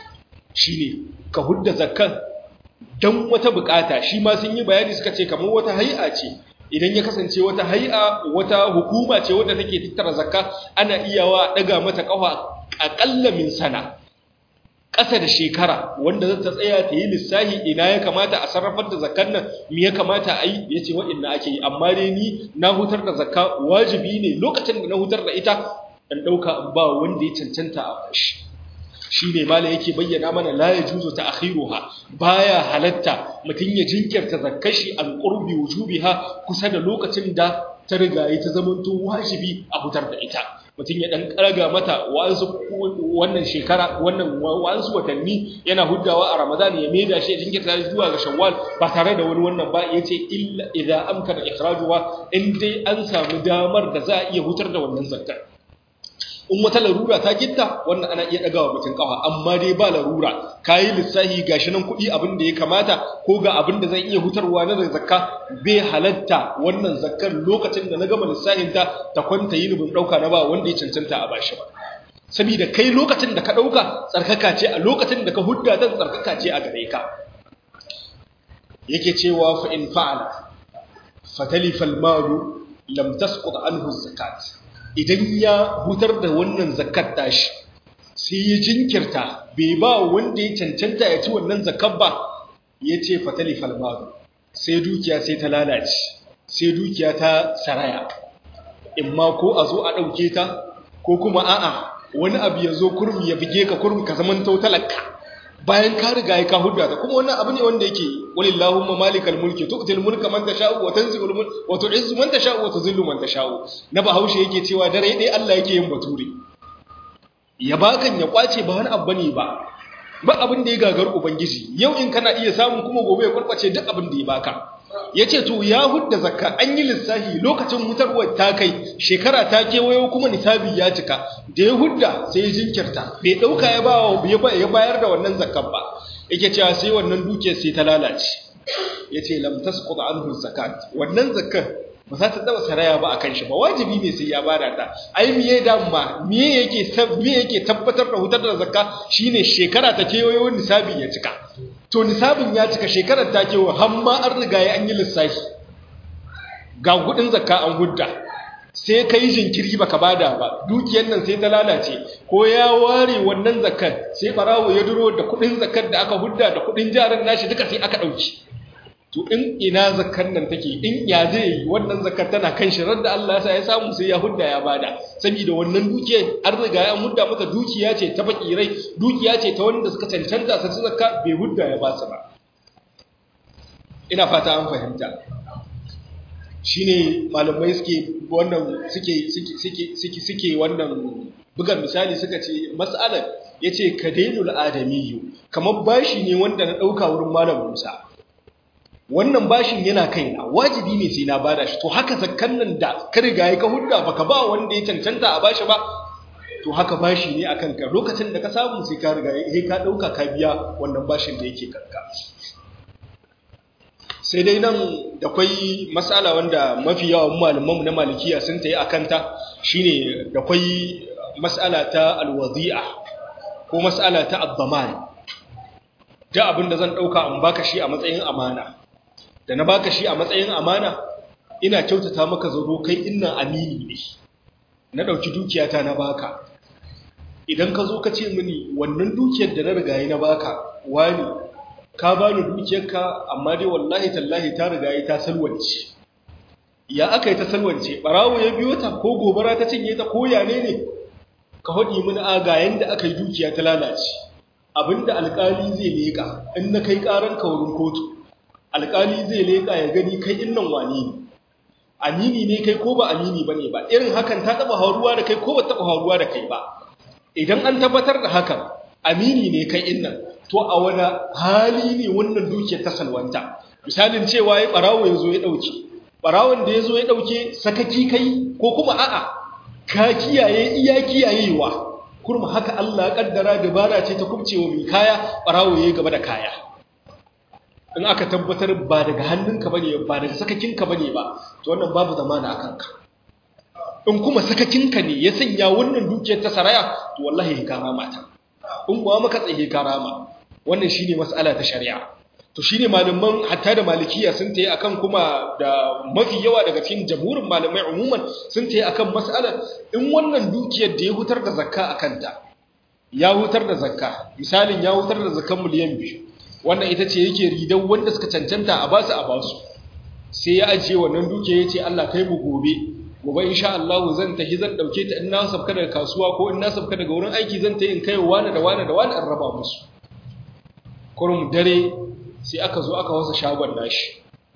shine ka hudda zakkan dan wata bukata shi ma sun yi bayani suka ce kamar wata hay'a ce idan ya kasance wata hay'a wata hukuma ce wadda take tattara zakka ana iyawa daga mata kafa akalla min sana ƙasa da shekara wanda zata tsaya ta yi lissahi ina ya kamata a sarrafar da zakkan nan me ya kamata a yi yace wa'inna ake yi amma dai ni na hutar da zakka wajibi ne lokacin da na hutar da ita dan dauka ba wanda ya cancanta a bashi shi ne mala yake bayyana mana la ya juzo ta akhiruha baya halatta mutum ya jinkirta zakkashi an qurbi wujubiha kusa da lokacin da ta riga ta zamanto wajibi a fitar da ita mutum ya dan karaga mata wa'ansu wannan shekara wannan wa'ansu watanni yana huddawa a ramadan ya maida shi ya jinkirta shi zuwa ga shawwal ba tare da wani wannan ba yace illa idza amkana ikhrajuha in dai an samu damar da za a iya hutar da wannan zakkar in wata larura ta gitta wannan ana iya dagawa mutum kawa amma dai ba larura kayi lissahi gashi nan kuɗi abin da ya kamata ko ga abin da zan iya hutarwa na da zakka bai halatta wannan zakkar lokacin da na gama lissahin ta ta kwanta yi rubin ɗauka na ba wanda ya cancanta a bashi ba saboda kai lokacin da ka ɗauka tsarkaka ce a lokacin da ka hudda ta tsarkaka ce a gare ka yake cewa fa in fa'ala fatalifa al-malu lam tasqut anhu zakat idan ya hutar da wannan zakat tashi sai ya jinkirta bai ba wanda ya cancanta ya ci wannan zakat ba ya ce fatali falmaru sai dukiya sai ta lalace sai dukiya ta saraya imma ko a zo a ɗauke ta ko kuma a'a wani abu ya zo kurmi ya bige ka kurmi ka zaman talaka bayan ka riga ya ka hudda ta kuma wannan abu ne wanda yake walillahumma malikal mulki tu'til mulka man tasha'u wa tanzilul mulk wa tu'izzu man tasha'u wa tuzillu man tasha'u na bahaushe yake cewa dare dai Allah yake yin bature ya bakan ya kwace ba wani abu bane ba ba abin da ya gagar ubangiji yau in kana iya samun kuma gobe ya kwarkwace duk abin da ya baka yace to ya hudda zakka an yi lissafi lokacin mutarwar ta kai shekara ta kewayo kuma nisabi ya cika da ya hudda sai ya jinkirta bai dauka ya bawa ya bayar da wannan zakkan ba yake cewa sai wannan dukiyar sai ta lalace yace lam tasqut anhu zakat wannan zakkan ba za ta taba saraya ba akan shi ba wajibi ne sai ya bada ta ai miye damma miye yake miye yake tabbatar da hutar da zakka shine shekara ta kewayo nisabi ya cika to nisabin ya cika shekarar ta kewa har ma an riga ya an yi lissafi ga kudin zakka an hudda sai kai jinkiri baka bada ba dukiyar nan sai ta lalace ko ya ware wannan zakkar sai barawo ya duro da kudin zakkar da aka hudda da kudin jarin nashi duka sai aka dauki to in ina zakkar nan take in ya zai yi wannan zakkar tana kan shi da Allah ya samu sai ya hudda ya bada saboda wannan dukiya an riga ya hudda maka dukiya ce ta fakirai dukiya ce ta wanda suka cancanta su zakka bai hudda ya ba su ba ina fata an fahimta shine malamai suke wannan suke suke suke suke wannan bugan misali suka ce mas'alar yace kadainul adamiyyu kamar bashi ne wanda na dauka wurin malam Musa wannan bashin yana kaina wajibi ne sai na bada shi to haka zakkan nan da ka riga ka hudda baka ba wanda ya cancanta a bashi ba to haka bashi ne akan ka lokacin da ka samu sai ka riga sai ka dauka ka biya wannan bashin da yake kanka sai dai nan da kwai matsala wanda mafi yawan malamanmu na malikiya sun ta yi a kanta shine da kwai matsala ta alwazi'a ko matsala ta abdaman da abin da zan ɗauka in baka shi a matsayin amana da na baka shi a matsayin amana ina kyautata maka zaro kai innan amini ne na ɗauki dukiyata na baka idan ka zo ka ce mini wannan dukiyar da na rigaye na baka wani ka bani dukiyarka amma dai wallahi tallahi ta rigaye ta salwance ya aka yi ta salwance barawo ya biyo ta ko gobara ta cinye ta ko yane ne ka haɗi mini aga yanda aka yi dukiya ta lalace abinda alƙali zai leƙa in na kai ƙaran ka wurin kotu alƙali zai leƙa ya gani kai innan wani ne amini ne kai ko ba amini ba ne ba irin hakan ta taɓa haruwa da kai ko ba taɓa haruwa da kai ba idan an tabbatar da hakan amini ne kai innan to a wani hali ne wannan dukiyar ta salwanta misalin cewa ya ɓarawo ya zo ya ɗauke ɓarawon da ya zo ya ɗauke sakaki kai ko kuma a'a ka kiyaye iya kiyayewa kurma haka Allah kaddara dabara ce ta kubcewa mai kaya ɓarawo ya gaba da kaya in aka tabbatar ba daga hannunka bane ba daga sakakinka bane ba to wannan babu zamana akan ka in kuma sakakinka ne ya sanya wannan dukiyar ta saraya to wallahi ka rama ta in kuwa maka tsaye ka rama wannan shine mas'ala ta shari'a to shine malaman hatta da malikiya sun tayi akan kuma da mafi yawa daga cikin jamhurin malamai umuman sun tayi akan mas'ala in wannan dukiyar da ya hutar da zakka akan ta ya hutar da zakka misalin ya hutar da zakkan miliyan biyu wannan ita ce yake ridan wanda suka cancanta a basu a basu sai ya ajiye wannan dukiya yace Allah kai mu gobe gobe insha Allah zan tafi zan dauke ta in na sabka daga kasuwa ko in na sabka daga wurin aiki zan ta in kai wani da wani da wani an raba musu kurum dare sai aka zo aka wasa shagon nashi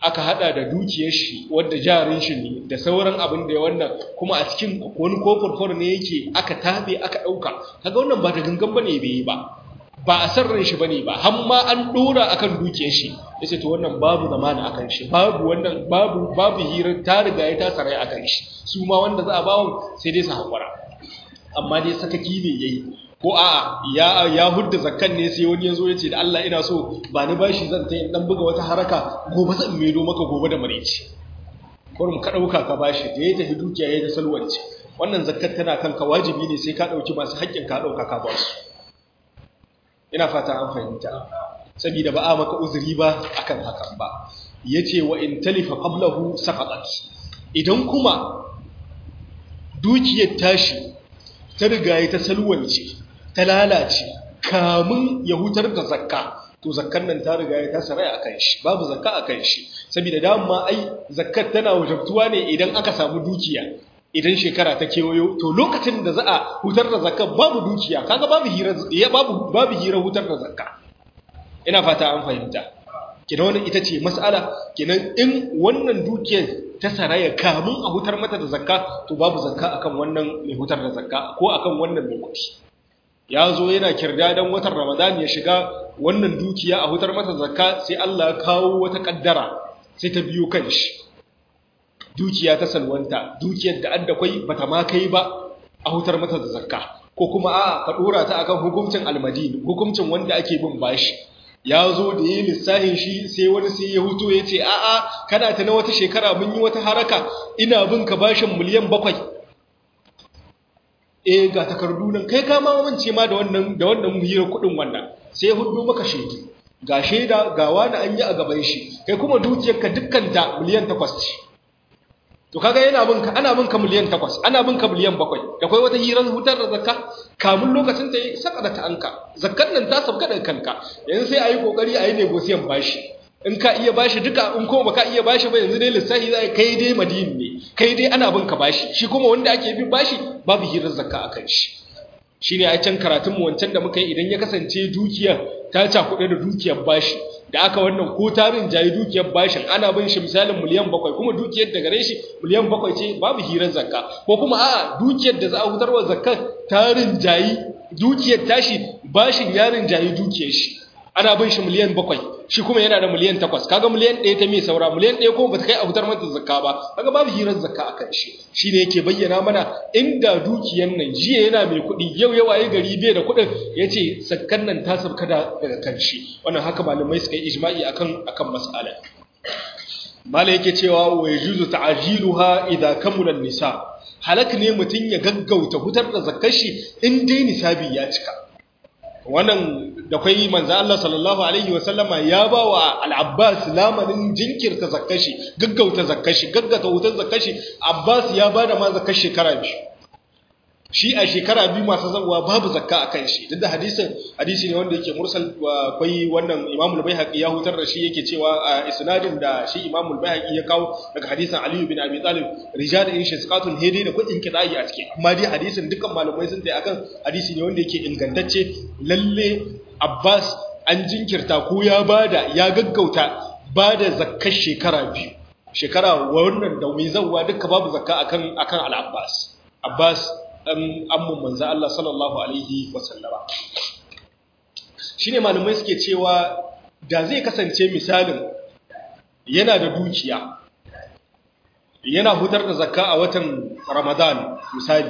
aka hada da dukiyar shi wanda jarin shi ne da sauran abin da ya wannan kuma a cikin wani kofurfur ne yake aka tabe aka dauka kaga wannan ba da gangan bane bai yi ba ba a san ran shi bane ba har ma an dora akan dukiyar shi yace to wannan babu zamana akan shi babu wannan babu babu hirar ta riga ya ta sarai akan shi su ma wanda za a bawon sai dai su hakura amma dai sakaki ne yayi ko a'a ya ya hudda zakkan ne sai wani yazo yace da Allah ina so ba ni bashi zan ta dan buga wata haraka gobe zan medo maka gobe da mareci kurum ka dauka ka bashi da ya tafi dukiya ya ta salwance wannan zakkar tana kanka wajibi ne sai ka dauki masu haƙƙin ka dauka ka ba su ina fata an fahimta saboda ba a maka uzuri ba akan hakan ba yace wa in talifa qablahu saqatat idan kuma dukiyar tashi ta riga ta salwance ta lalace kamun ya hutar da zakka to zakkan nan ta riga ta sarai akan shi babu zakka akan shi saboda dama ai zakkar tana wajabtuwa ne idan aka samu dukiya idan shekara ta kewayo to lokacin da za a hutar da zakka babu dukiya kaga babu hira ya babu babu hira hutar da zakka ina fata an fahimta kidan wannan ita ce mas'ala kidan in wannan dukiyar ta saraya kamun a hutar mata da zakka to babu zakka akan wannan mai hutar da zakka ko akan wannan mai kuɗi ya zo yana kirda dan watan ramadan ya shiga wannan dukiya a hutar mata zakka sai Allah ya kawo wata kaddara sai ta biyo kanshi dukiya ta salwanta dukiyar da adda kwai bata ma kai ba a hutar mata da zakka ko kuma a ka dora ta akan hukuncin almadini hukuncin wanda ake bin bashi ya zo da yi lissahin shi sai wani sai ya huto ya ce a'a kana ta na wata shekara mun yi wata haraka ina bin ka bashin miliyan bakwai eh ga takardu nan kai ka mamance ma da wannan da wannan hira kudin wannan sai ya hudu maka shaidu ga shaida ga wani an yi a gaban shi kai kuma dukiyarka dukkan ta miliyan takwas ce to kaga yana bin ka ana bin ka miliyan takwas ana bin ka miliyan bakwai da kai wata hirar hutar da zakka kamun lokacin ta yi saka da ta anka zakkan nan ta sabka da kanka yanzu sai ayi kokari ayi negosiyan bashi in ka iya bashi duka in kuma baka iya bashi ba yanzu dai lissafi zai kai dai madini ne kai dai ana bin ka bashi shi kuma wanda ake bin bashi babu hirar zakka akan shi shine a can karatun mu wancan da muka yi idan ya kasance dukiyar ta cakuɗe da dukiyar bashi da aka wannan ko tarin jayi dukiyar bashin ana bin shi misalin miliyan bakwai kuma dukiyar da gare shi miliyan bakwai ce babu hirar zakka ko kuma a'a dukiyar da za a hutarwa zakkar tarin jayi dukiyar tashi bashin yarin jayi dukiyar shi ana bin shi miliyan bakwai shi kuma yana da miliyan takwas kaga miliyan ɗaya ta mai saura miliyan ɗaya kuma bata kai a fitar mata zakka ba kaga babu hirar zakka a kan shi shi ne yake bayyana mana inda dukiyar nan jiya yana mai kuɗi yau ya waye gari bai da kuɗin ya ce zakkan nan ta sabka daga kan shi wannan haka malamai suka yi ijma'i akan akan mas'ala mala yake cewa wa yajuzu ta'jiluha idza kamula nisa halak ne mutun ya gaggauta hutar da zakkar shi in dai nisabi ya cika wannan da kwai manzo Allah sallallahu alaihi wasallama ya ba wa al-Abbas lamarin jinkirta zakkashi gaggauta zakkashi gaggata wutar zakkashi Abbas ya bada ma zakkar shekara biyu shi a shekara biyu masu zabuwa babu zakka a kan shi duk da hadisin hadisi ne wanda yake mursal kwai wannan Imam al-Baihaqi ya hutar da shi yake cewa a isnadin da shi Imam al-Baihaqi ya kawo daga hadisin Ali bin Abi Talib rijal in shasqatun hedi da kudin kidai a ciki amma dai hadisin dukkan malamai sun tayi akan hadisi ne wanda yake ingantacce lalle Abbas an jinkirta ko ya bada ya gaggauta bada zakkar shekara biyu shekara wannan da mai zawwa duka babu zakka akan akan al-Abbas Abbas dan ammun manzo Allah sallallahu alaihi wasallama shine malamai suke cewa da zai kasance misalin yana da dukiya yana hutar da zakka a watan Ramadan misali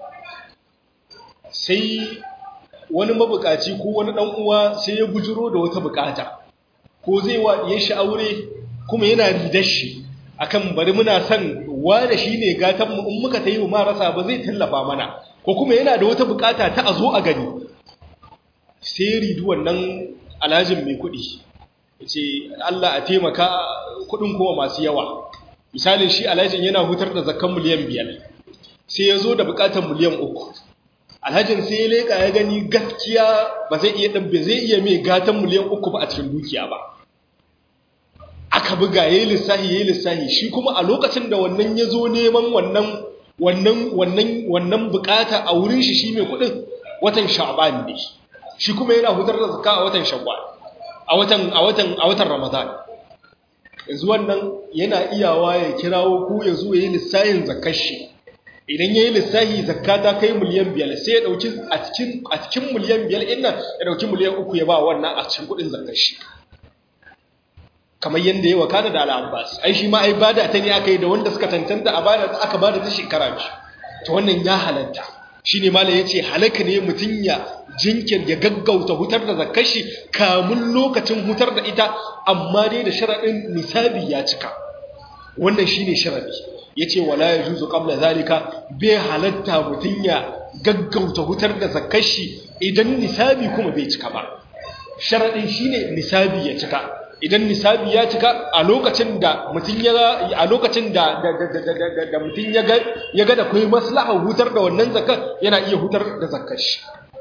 sai wani mabukaci ko wani dan uwa sai ya bujiro da wata bukata ko zai wa ya shi aure kuma yana ridar shi akan bari muna son wanda shine gatan mu in muka tayi ma rasa ba zai tallafa mana ko kuma yana da wata bukata ta azo a gani sai ridu wannan alhajin mai kudi yace Allah a taimaka kudin kuma masu yawa misalin shi alhajin yana hutar da zakkan miliyan 5 sai ya zo da bukatar miliyan 3 alhajin sai ya leka ya gani gaskiya ba zai iya dabbe zai iya mai gatan miliyan 3 ba a cikin dukiya ba aka buga yayi lissahi yayi lissahi shi kuma a lokacin da wannan ya zo neman wannan wannan wannan wannan bukata a wurin shi shi mai kudin watan sha'ban ne shi kuma yana hutar da zakka a watan shawwal a watan a watan a watan ramadan yanzu wannan yana iyawa ya kirawo ku ya zo ya yi lissahin zakar shi idan ya yi lissahi zakka ta kai miliyan biyar sai ya ɗauki a cikin miliyan biyar ɗin nan ya ɗauki miliyan uku ya ba wannan a cikin kuɗin zakar shi kamar yadda ya wakana da al'abbas ai shi ma ai bada ta ne aka yi da wanda suka tantanta a bada aka bada ta shekara biyu to wannan ya halatta shi ne mala ya ce halaka ne mutum ya jinkir ya gaggauta hutar da zakar shi kamun lokacin hutar da ita amma dai da sharaɗin nisabi ya cika wannan shi ne sharaɗi ya ce wala ya juzu ƙabla zalika bai halatta mutum ya gaggauta hutar da zakar shi idan nisabi kuma bai cika ba sharaɗin shi ne nisabi ya cika idan nisabi ya cika a lokacin da mutum ya a lokacin da da mutum ya ga ya ga da kai maslahar hutar da wannan zakar yana iya hutar da zakar shi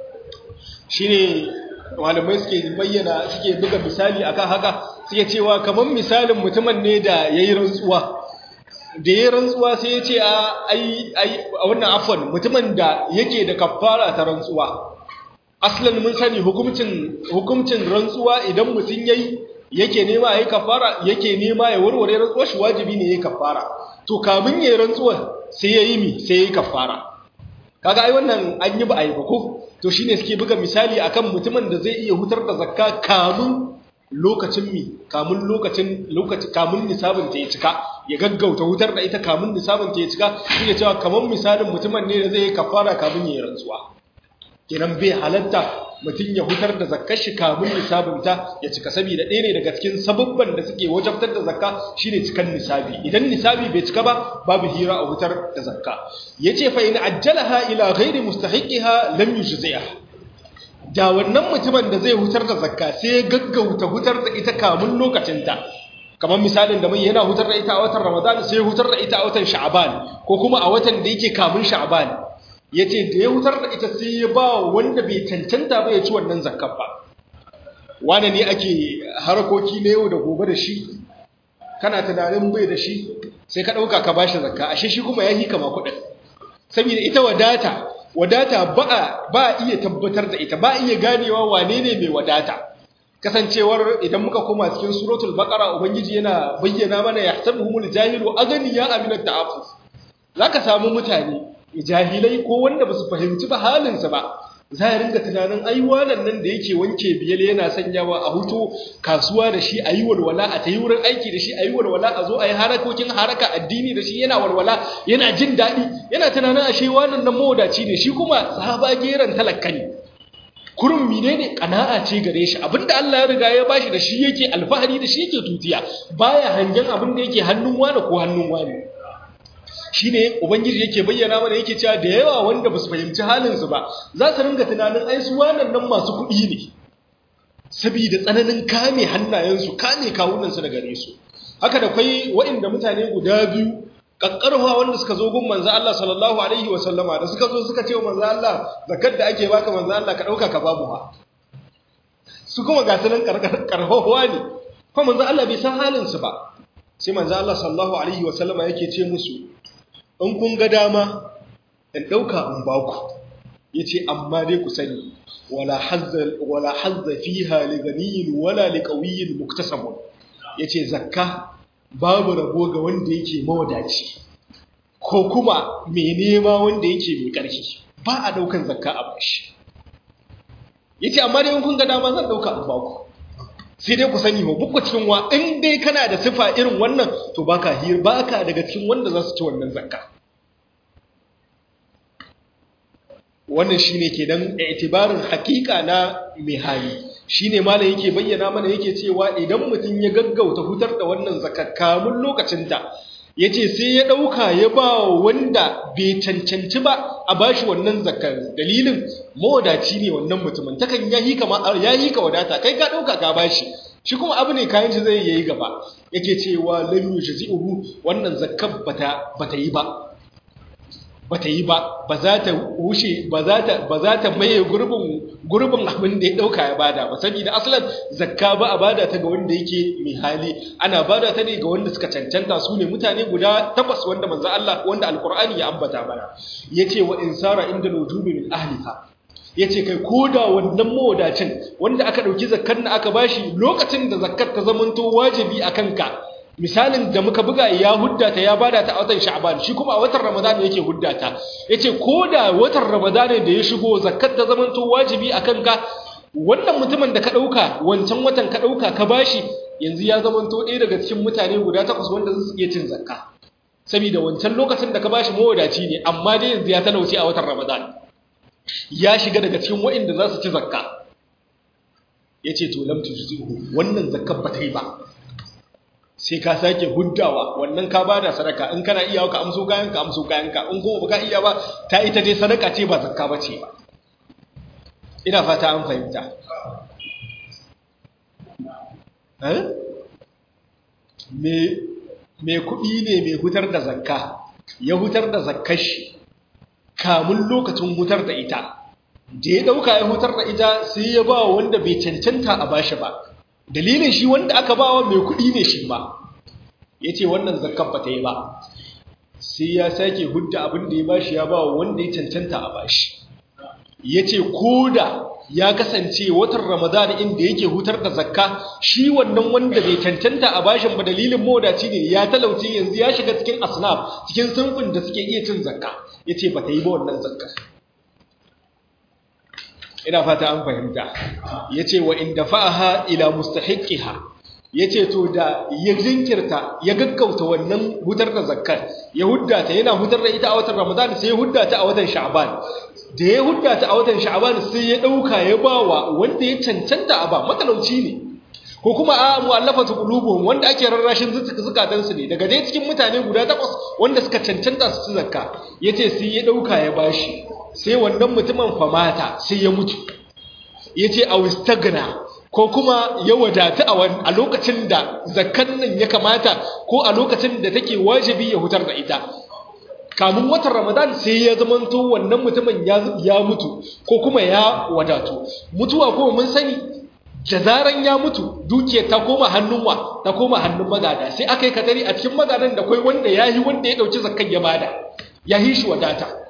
shine malamai suke bayyana suke buga misali akan haka suke cewa kamar misalin mutumin ne da yayi rantsuwa da yayi rantsuwa sai ya ce a ai ai wannan afwan mutumin da yake da kafara ta rantsuwa aslan mun sani hukuncin hukuncin rantsuwa idan mutum yayi yake nema yayi kafara yake nema ya warware rantsuwar shi wajibi ne yayi kafara to kamin yayi rantsuwar sai yayi mi sai yayi kafara kaga ai wannan an yi ba ai ba ko to shine suke buga misali akan mutumin da zai iya hutar da zakka kamun lokacin mi kamun lokacin lokaci kamun nisabin ta ya cika ya gaggauta hutar da ita kamun nisabin ta ya cika suke cewa kaman misalin mutumin ne da zai yi kafara kamun yayi rantsuwa kenan bai halatta mutum ya hutar da zakkar shi kamun nisabinta ya cika saboda ɗaya ne daga cikin sababban da suke wajabtar da zakka shine cikan nisabi idan nisabi bai cika ba babu hira a hutar da zakka yace fa in ajjalaha ila ghairi mustahiqiha lam yujzi'a da wannan mutumin da zai hutar da zakka sai ya gaggauta hutar da ita kamun lokacinta kamar misalin da mai yana hutar da ita a watan ramadan sai ya hutar da ita a watan sha'ban ko kuma a watan da yake kamun sha'ban ya ce da ya hutar da ita sai ya ba wanda bai cancanta ba ya ci wannan zakar ba wane ne ake harkoki na yau da gobe da shi kana tunanin bai da shi sai ka ɗauka ka bashi zakka ashe shi kuma ya yi kama kuɗin saboda ita wadata wadata ba a iya tabbatar da ita ba a iya ganewa wane ne mai wadata kasancewar idan muka koma cikin suratul baqara ubangiji yana bayyana mana yahsabuhumul jahilu aghniya aminat ta'affuf zaka samu mutane jahilai ko wanda ba su fahimci ba halinsa ba za a ringa tunanin ai wannan nan da yake wanke biyal yana sanyawa a hutu kasuwa da shi a yi walwala a ta yi wurin aiki da shi a yi walwala a zo a yi harakokin haraka addini da shi yana walwala yana jin daɗi yana tunanin ashe wannan nan mawadaci ne shi kuma sahaba geran talakka ne kurin mine ne ƙana'a ce gare shi abinda Allah ya riga ya bashi da shi yake alfahari da shi yake tutiya baya hangen abin da yake hannun wani ko hannun wani shi ne ubangiji yake bayyana mana yake cewa da yawa wanda ba su fahimci halinsu ba za su ringa tunanin ai su wannan nan masu kuɗi ne saboda tsananin kame hannayensu kame kawunansu da gare su haka da kwai waɗanda mutane guda biyu kakkarwa wanda suka zo gun manzo Allah sallallahu alaihi wa sallama da suka zo suka ce wa manzo Allah zakar da ake baka manzo Allah ka dauka ka babu ha su kuma ga sanan karkarwa ne kuma manzo Allah bai san halin su ba sai manzo Allah sallallahu alaihi wa sallama yake ce musu in kun ga dama in ɗauka in ba ku ya ce amma dai ku sani wala hazza fiha li ganiyin wala li ƙauyin muktasabun ya ce zakka babu rabo ga wanda yake mawadaci ko kuma mai nema wanda yake mai ƙarfi ba a ɗaukan zakka a bashi ya ce amma dai in kun ga dama zan ɗauka in ba ku sai dai ku sani ba bukwa cikin wa in dai kana da sifa irin wannan to baka hir baka daga cikin wanda za su ci wannan zakka wannan shine kenan itibarin hakika na mai hali shine malam yake bayyana mana yake cewa idan mutum ya gaggauta hutar da wannan zakka kamun lokacin ta yace sai ya dauka ya ba wanda bai cancanci ba a bashi wannan zakkar dalilin mawadaci ne wannan mutumin takan yayi kama yayi ka wadata kai ka dauka ka bashi shi kuma abu ne kayan shi zai yayi gaba yake cewa lam yujzi'uhu wannan zakkar bata bata yi ba bata yi ba ba za ta wuce ba za ta ba za ta maye gurbin gurbin abin da ya dauka ya bada ba saboda aslan zakka ba a bada ta ga wanda yake mai hali ana bada ta ne ga wanda suka cancanta su ne mutane guda takwas wanda manzo Allah wanda alqur'ani ya ambata mana yace wa insara inda wujubi min ahliha yace kai koda wannan mawadacin wanda aka dauki zakkar na aka bashi lokacin da zakkar ta zamanto wajibi akan ka misalin da muka buga ya huddata ya bada ta a watan sha'ban shi kuma a watan ramadan yake huddata yace ko da watan ramadan da ya shigo zakat ta zamanto wajibi akan ka wannan mutumin da ka dauka wancan watan ka dauka ka bashi yanzu ya zamanto ɗaya daga cikin mutane guda takwas wanda su iya cin zakka saboda wancan lokacin da ka bashi mawadaci ne amma dai yanzu ya talauce a watan ramadan ya shiga daga cikin waɗanda za su ci zakka yace to lam tujzihu wannan zakkar ba ta yi ba sai ka sake huddawa wannan ka bada sadaka in kana iya ka amso kayan ka amso kayan ka in kuma baka iya ba ta ita dai sadaka ce ba zakka bace ba ina fata an fahimta eh me me kuɗi ne mai hutar da zakka ya hutar da zakkar shi kamun lokacin hutar da ita da ya dauka ya hutar da ita sai ya ba wanda bai cancanta a bashi ba dalilin shi wanda aka bawa mai kuɗi ne shi ba ya ce wannan zakkan ba ta yi ba sai ya sake hudda abin da ya bashi ya bawa wanda ya cancanta a bashi ya ce ko da ya kasance watan ramadan inda yake hutar da zakka shi wannan wanda bai cancanta a bashin ba dalilin modaci ne ya talauce yanzu ya shiga cikin asnaf cikin sunfin da suke iya cin zakka ya ce ba ta yi ba wannan zakka ina fata an fahimta ya ce wa inda fa'aha ila mustahiqiha ya ce to da ya jinkirta ya gaggauta wannan hutar da zakkar ya huddata yana hutar da ita a watan ramadan sai ya huddata a watan sha'ban da ya huddata a watan sha'ban sai ya dauka ya bawa wanda ya cancanta a ba matalauci ne ko kuma a mu'allafatu qulubuhum wanda ake rarrashin zukatan su ne daga dai cikin mutane guda takwas wanda suka cancanta su ci zakka yace sai ya dauka ya bashi sai wannan mutumin famata sai ya mutu yace a wistagna ko kuma ya wadata a lokacin da zakkan nan ya kamata ko a lokacin da take wajibi ya hutar da ita kamun watan ramadan sai ya zamanto wannan mutumin ya mutu ko kuma ya wadatu mutuwa kuma mun sani da zaran ya mutu dukiyar ta koma hannun wa ta koma hannun magada sai aka yi katari a cikin magadan da kai wanda ya yi wanda ya ɗauki zakkan ya bada ya yi shi wadata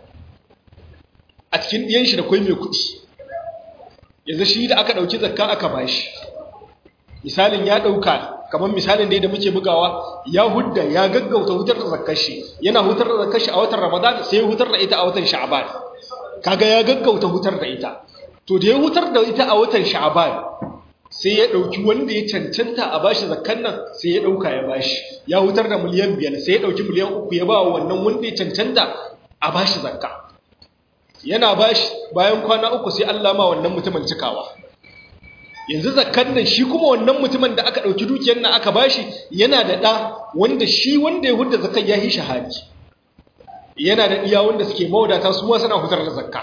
a cikin ɗiyan shi da kai mai kuɗi yanzu shi da aka ɗauki zakka aka bashi misalin ya ɗauka kamar misalin da muke bugawa ya hudda ya gaggauta hutar da zakkar shi yana hutar da zakkar shi a watan ramadan sai ya hutar da ita a watan sha'ban kaga ya gaggauta hutar da ita to da ya hutar da ita a watan sha'ban sai ya ɗauki wanda ya cancanta a bashi zakkan nan sai ya ɗauka ya bashi ya hutar da miliyan biyar sai ya ɗauki miliyan uku ya ba wa wannan wanda ya cancanta a bashi zakka yana bashi bayan kwana uku sai Allah ma wannan mutumin cikawa yanzu zakkan nan shi kuma wannan mutumin da aka dauki dukiyar nan aka bashi yana da da wanda shi wanda ya hudda zakkan ya yi shahadi yana da iya wanda suke mawadata su ma suna hutar da zakka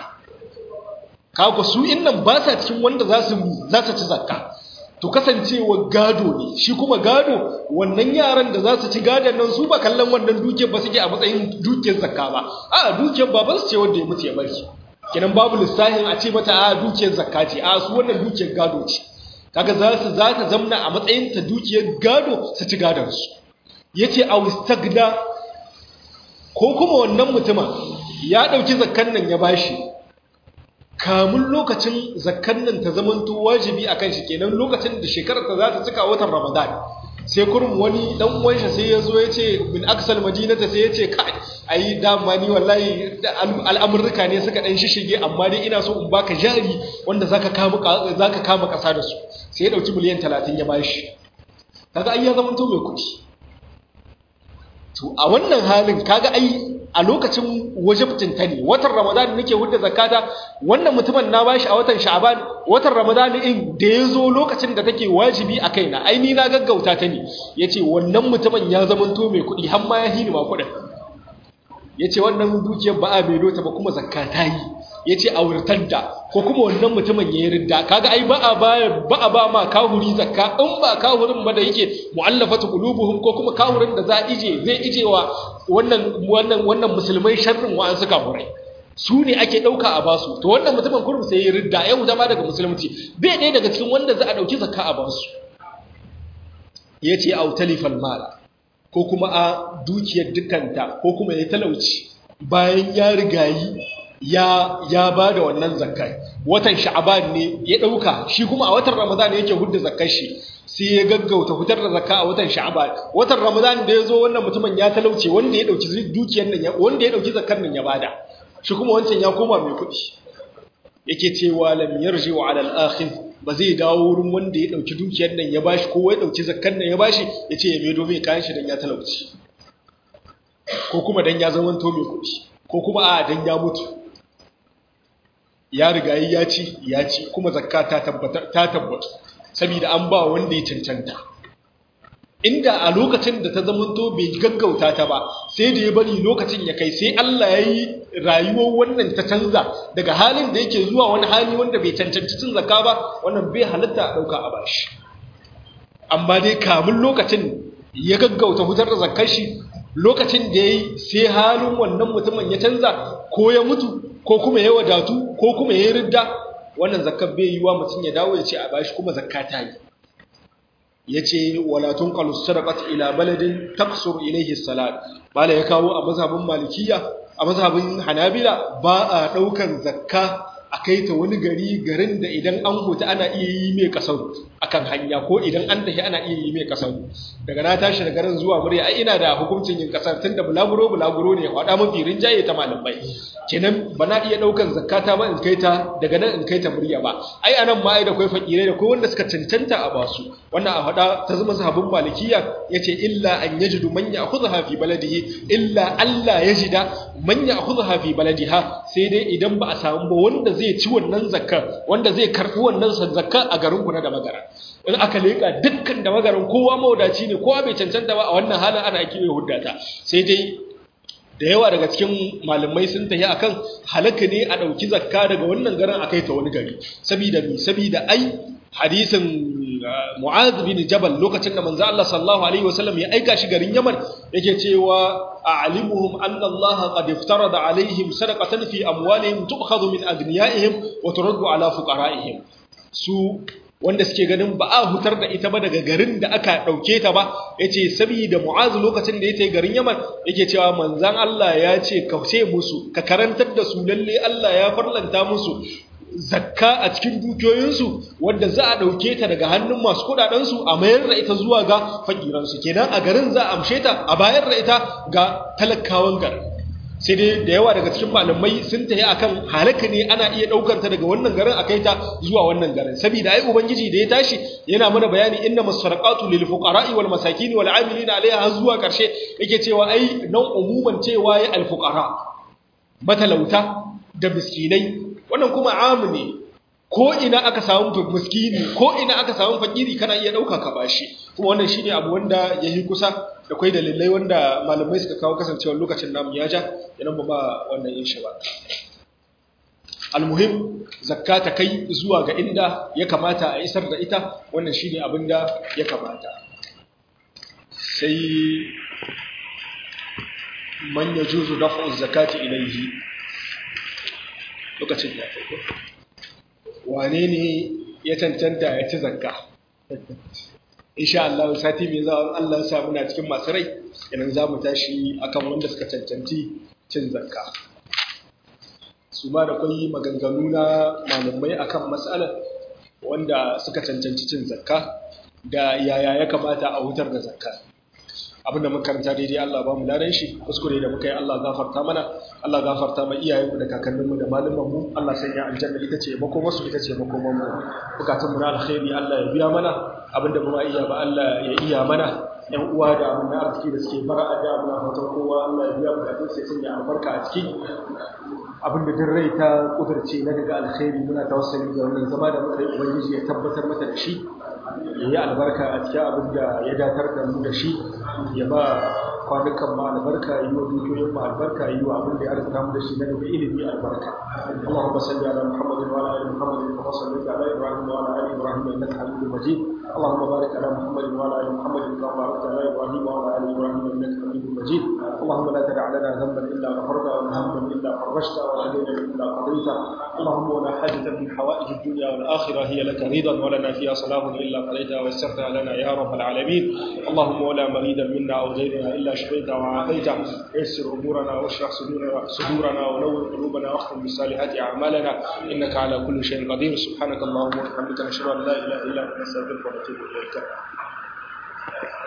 kaga su innan ba sa cikin wanda za su za su ci zakka to kasancewa gado ne shi kuma gado wannan yaran da za su ci gadon nan su ba kallon wannan dukiyar ba suke a matsayin dukiyar zakka ba a dukiyar baban su ce wanda ya mutu ya bari kenan babu lissahin a ce mata a dukiyar zakka ce a su wannan dukiyar gado ce kaga za su za ta zamna a matsayin ta dukiyar gado su ci gadon su yace a wistagda ko kuma wannan mutumin ya dauki zakkan nan ya bashi kamun lokacin zakkan nan ta zamanto wajibi akan shi kenan lokacin da shekarar ta za ta cika watan Ramadan sai kurum wani dan uwan shi sai yazo yace min aksal madinata sai yace kai ai dama ni wallahi al'amurruka ne suka dan shishige amma dai ina so in baka jari wanda zaka kama zaka kama kasa da su sai ya dauki miliyan 30 ya bashi kaga ai ya zamanto mai kudi to a wannan halin kaga ai a lokacin wajibtin ta ne watan ramadan nake hudda zakata wannan mutumin na bashi a watan sha'ban watan ramadan in da yazo lokacin da take wajibi a kaina ai ni na gaggauta ta ne yace wannan mutumin ya zamanto mai kuɗi har ma ya hini ma kuɗin yace wannan dukiyar ba a mai dota ba kuma zakata yi yace a wurtanta ko kuma wannan mutumin ya yi ridda kaga ai ba a ba ba a ba ma kahuri zakka in ba kahurin ba da yake mu'allafatu qulubuhum ko kuma kahurin da za ije zai ijewa wannan wannan wannan musulmai sharrin wa an suka murai su ne ake dauka a basu to wannan mutumin kurum sai ya ridda ya huta ma daga musulunci bai ɗaya daga cikin wanda za a dauki zakka a basu yace au talifal mala ko kuma a dukiyar dukanta ko kuma ya talauci bayan ya rigayi ya ya bada wannan zakkai watan sha'ban ne ya dauka shi kuma a watan ramadan yake hudda zakkar shi sai ya gaggauta fitar da zakka a watan sha'ban watan ramadan da yazo wannan mutumin ya talauce wanda ya dauki dukiyar nan wanda ya dauki zakkar nan ya bada shi kuma wancan ya koma mai kuɗi yake cewa lam yarji wa ala al-akhir ba zai dawo wurin wanda ya dauki dukiyar nan ya bashi ko ya dauki zakkar nan ya bashi yace ya medo mai kayan shi dan ya talauci ko kuma dan ya zama to mai kuɗi ko kuma a dan ya mutu ya riga ya ci ya ci kuma zakka ta tabbata ta tabbata saboda an ba wanda ya cancanta inda a lokacin da ta zama to bai gaggauta ta ba sai da ya bari lokacin ya kai sai Allah ya yi rayuwar wannan ta canza daga halin da yake zuwa wani hali wanda bai cancanci cin zakka ba wannan bai halatta a ɗauka a bashi amma dai kamun lokacin ya gaggauta fitar da zakkar shi lokacin da ya yi sai halin wannan mutumin ya canza ko ya mutu ko kuma ya wadatu ko kuma ya ridda wannan zakkar bai yi wa mutum ya dawo ya ce a bashi kuma zakka ta yi ya ce walatun kalus sadakat ila baladin taksur ilaihi salat bala ya kawo a mazhabin malikiya a mazhabin hanabila ba a daukan zakka a kai ta wani gari garin da idan an huta ana iya yi mai kasar akan hanya ko idan an tafi ana iya yi mai kasar daga na tashi da garin zuwa murya ai ina da hukuncin yin kasar tunda bulaguro bulaguro ne wada mafi rinjaye ta malamai kenan ba na iya daukan zakata ba in kai ta daga nan in kai ta murya ba ai anan ma ai da kai fakirai da kai wanda suka cancanta a basu wannan a hada ta zama sahabin malikiya yace illa an yajidu man ya'khudha fi baladihi illa alla yajida man ya'khudha fi baladiha sai dai idan ba a samu ba wanda zai ci wannan zakka wanda zai karbi wannan zakka a garin ku na da magara in aka leka dukkan da magaran kowa mawadaci ne kowa bai cancanta ba a wannan halin ana ake huddata sai dai da yawa daga cikin malamai sun tafi akan halaka ne a ɗauki zakka daga wannan garin a kai ta wani gari saboda mi saboda ai hadisin Mu'adh bin Jabal lokacin da manzo Allah sallallahu alaihi wasallam ya aika shi garin Yaman yake cewa a'limuhum anna Allah qad iftarada alaihim sadaqatan fi amwalihim tu'khadhu min agniyaihim wa turaddu ala fuqara'ihim su wanda suke ganin ba a hutar da ita ba daga garin da aka ɗauke ta ba ya ce saboda mu'azu lokacin da ya ta garin yaman yake cewa manzan Allah ya ce ka ce musu ka karantar da su lalle Allah ya farlanta musu zakka a cikin dukiyoyinsu wanda za a ɗauke ta daga hannun masu kuɗaɗensu a mayar da ita zuwa ga fakiransu kenan a garin za a amshe ta a bayar da ita ga talakawan garin sai dai da yawa daga cikin malamai sun tafi akan halaka ne ana iya daukar ta daga wannan garin akai ta zuwa wannan garin saboda ai ubangiji da ya tashi yana mana bayani inna masarqatu lil fuqara'i wal masakin wal 'amilina 'alayha zuwa karshe yake cewa ai nan umuman cewa ya al fuqara matalauta da miskinai wannan kuma amu ne ko ina aka samu miskini ko ina aka samu fakiri kana iya dauka ka bashi kuma wannan shine abu wanda yayi kusa da kai dalilai wanda malamai suka kawo kasancewar lokacin namu ya ja idan ba ba wannan yin shi ba almuhim zakka ta kai zuwa ga inda ya kamata a isar da ita wannan shine abin da ya kamata sai man yajuzu daf'u zakati ilayhi lokacin ya kai wane ne ya cancanta ya ci zakka insha Allah sati mai zuwa Allah ya sa muna cikin masu rai idan za mu tashi akan wanda suka cancanci cin zakka su ma da kwai maganganu na malamai akan matsalar wanda suka cancanci cin zakka da yaya ya kamata a hutar da zakka abinda muka karanta daidai Allah ba mu ladan shi kuskure da muka yi Allah gafarta mana Allah gafarta ma iyayenmu da kakanninmu da malumanmu Allah sanya aljanna ita ce makomarsu ita ce makomanmu bukatunmu na alkhairi Allah ya biya mana abinda ba iya ba Allah ya iya mana yan uwa da abin na arziki da suke fara a da muna fatan kowa Allah ya biya bukatun sai sanya albarka a ciki abin da rai ta kudurce na daga alkhairi muna tawassali da wannan zama da muka yi ubangiji ya tabbatar mata da shi ya yi albarka a cikin abin da ya datar da mu da shi ya ba kwanukan ma albarka yi wa dukiyoyin ma albarka yi wa abin da ya arzuta mu da shi na daga ilimi albarka Allahumma salli ala Muhammadin wa ala ali Muhammadin kama sallaita ala Ibrahim wa ala ali Ibrahim innaka Hamidum Majid Allahumma barik ala Muhammadin wa ala ali Muhammadin kama barakta ala Ibrahim wa ala ali Ibrahim innaka Hamidum Majid Allahumma la tad'a lana dhanban illa ghafarta wa hamman illa farajta wa la dayna illa qadayta Allahumma wa la hajatan min hawaij ad-dunya wal akhirah hiya laka ridan wa lana fiha salahun illa qadayta wa yassarta lana ya rabbal alamin Allahumma wa la maridan minna aw ghayrina illa شفيت وعافيت يسر أمورنا واشرح صدورنا صدورنا ونور قلوبنا واختم بالصالحات أعمالنا إنك على كل شيء قدير سبحانك اللهم وبحمدك نشهد أن لا إله إلا أنت نستغفرك ونتوب إليك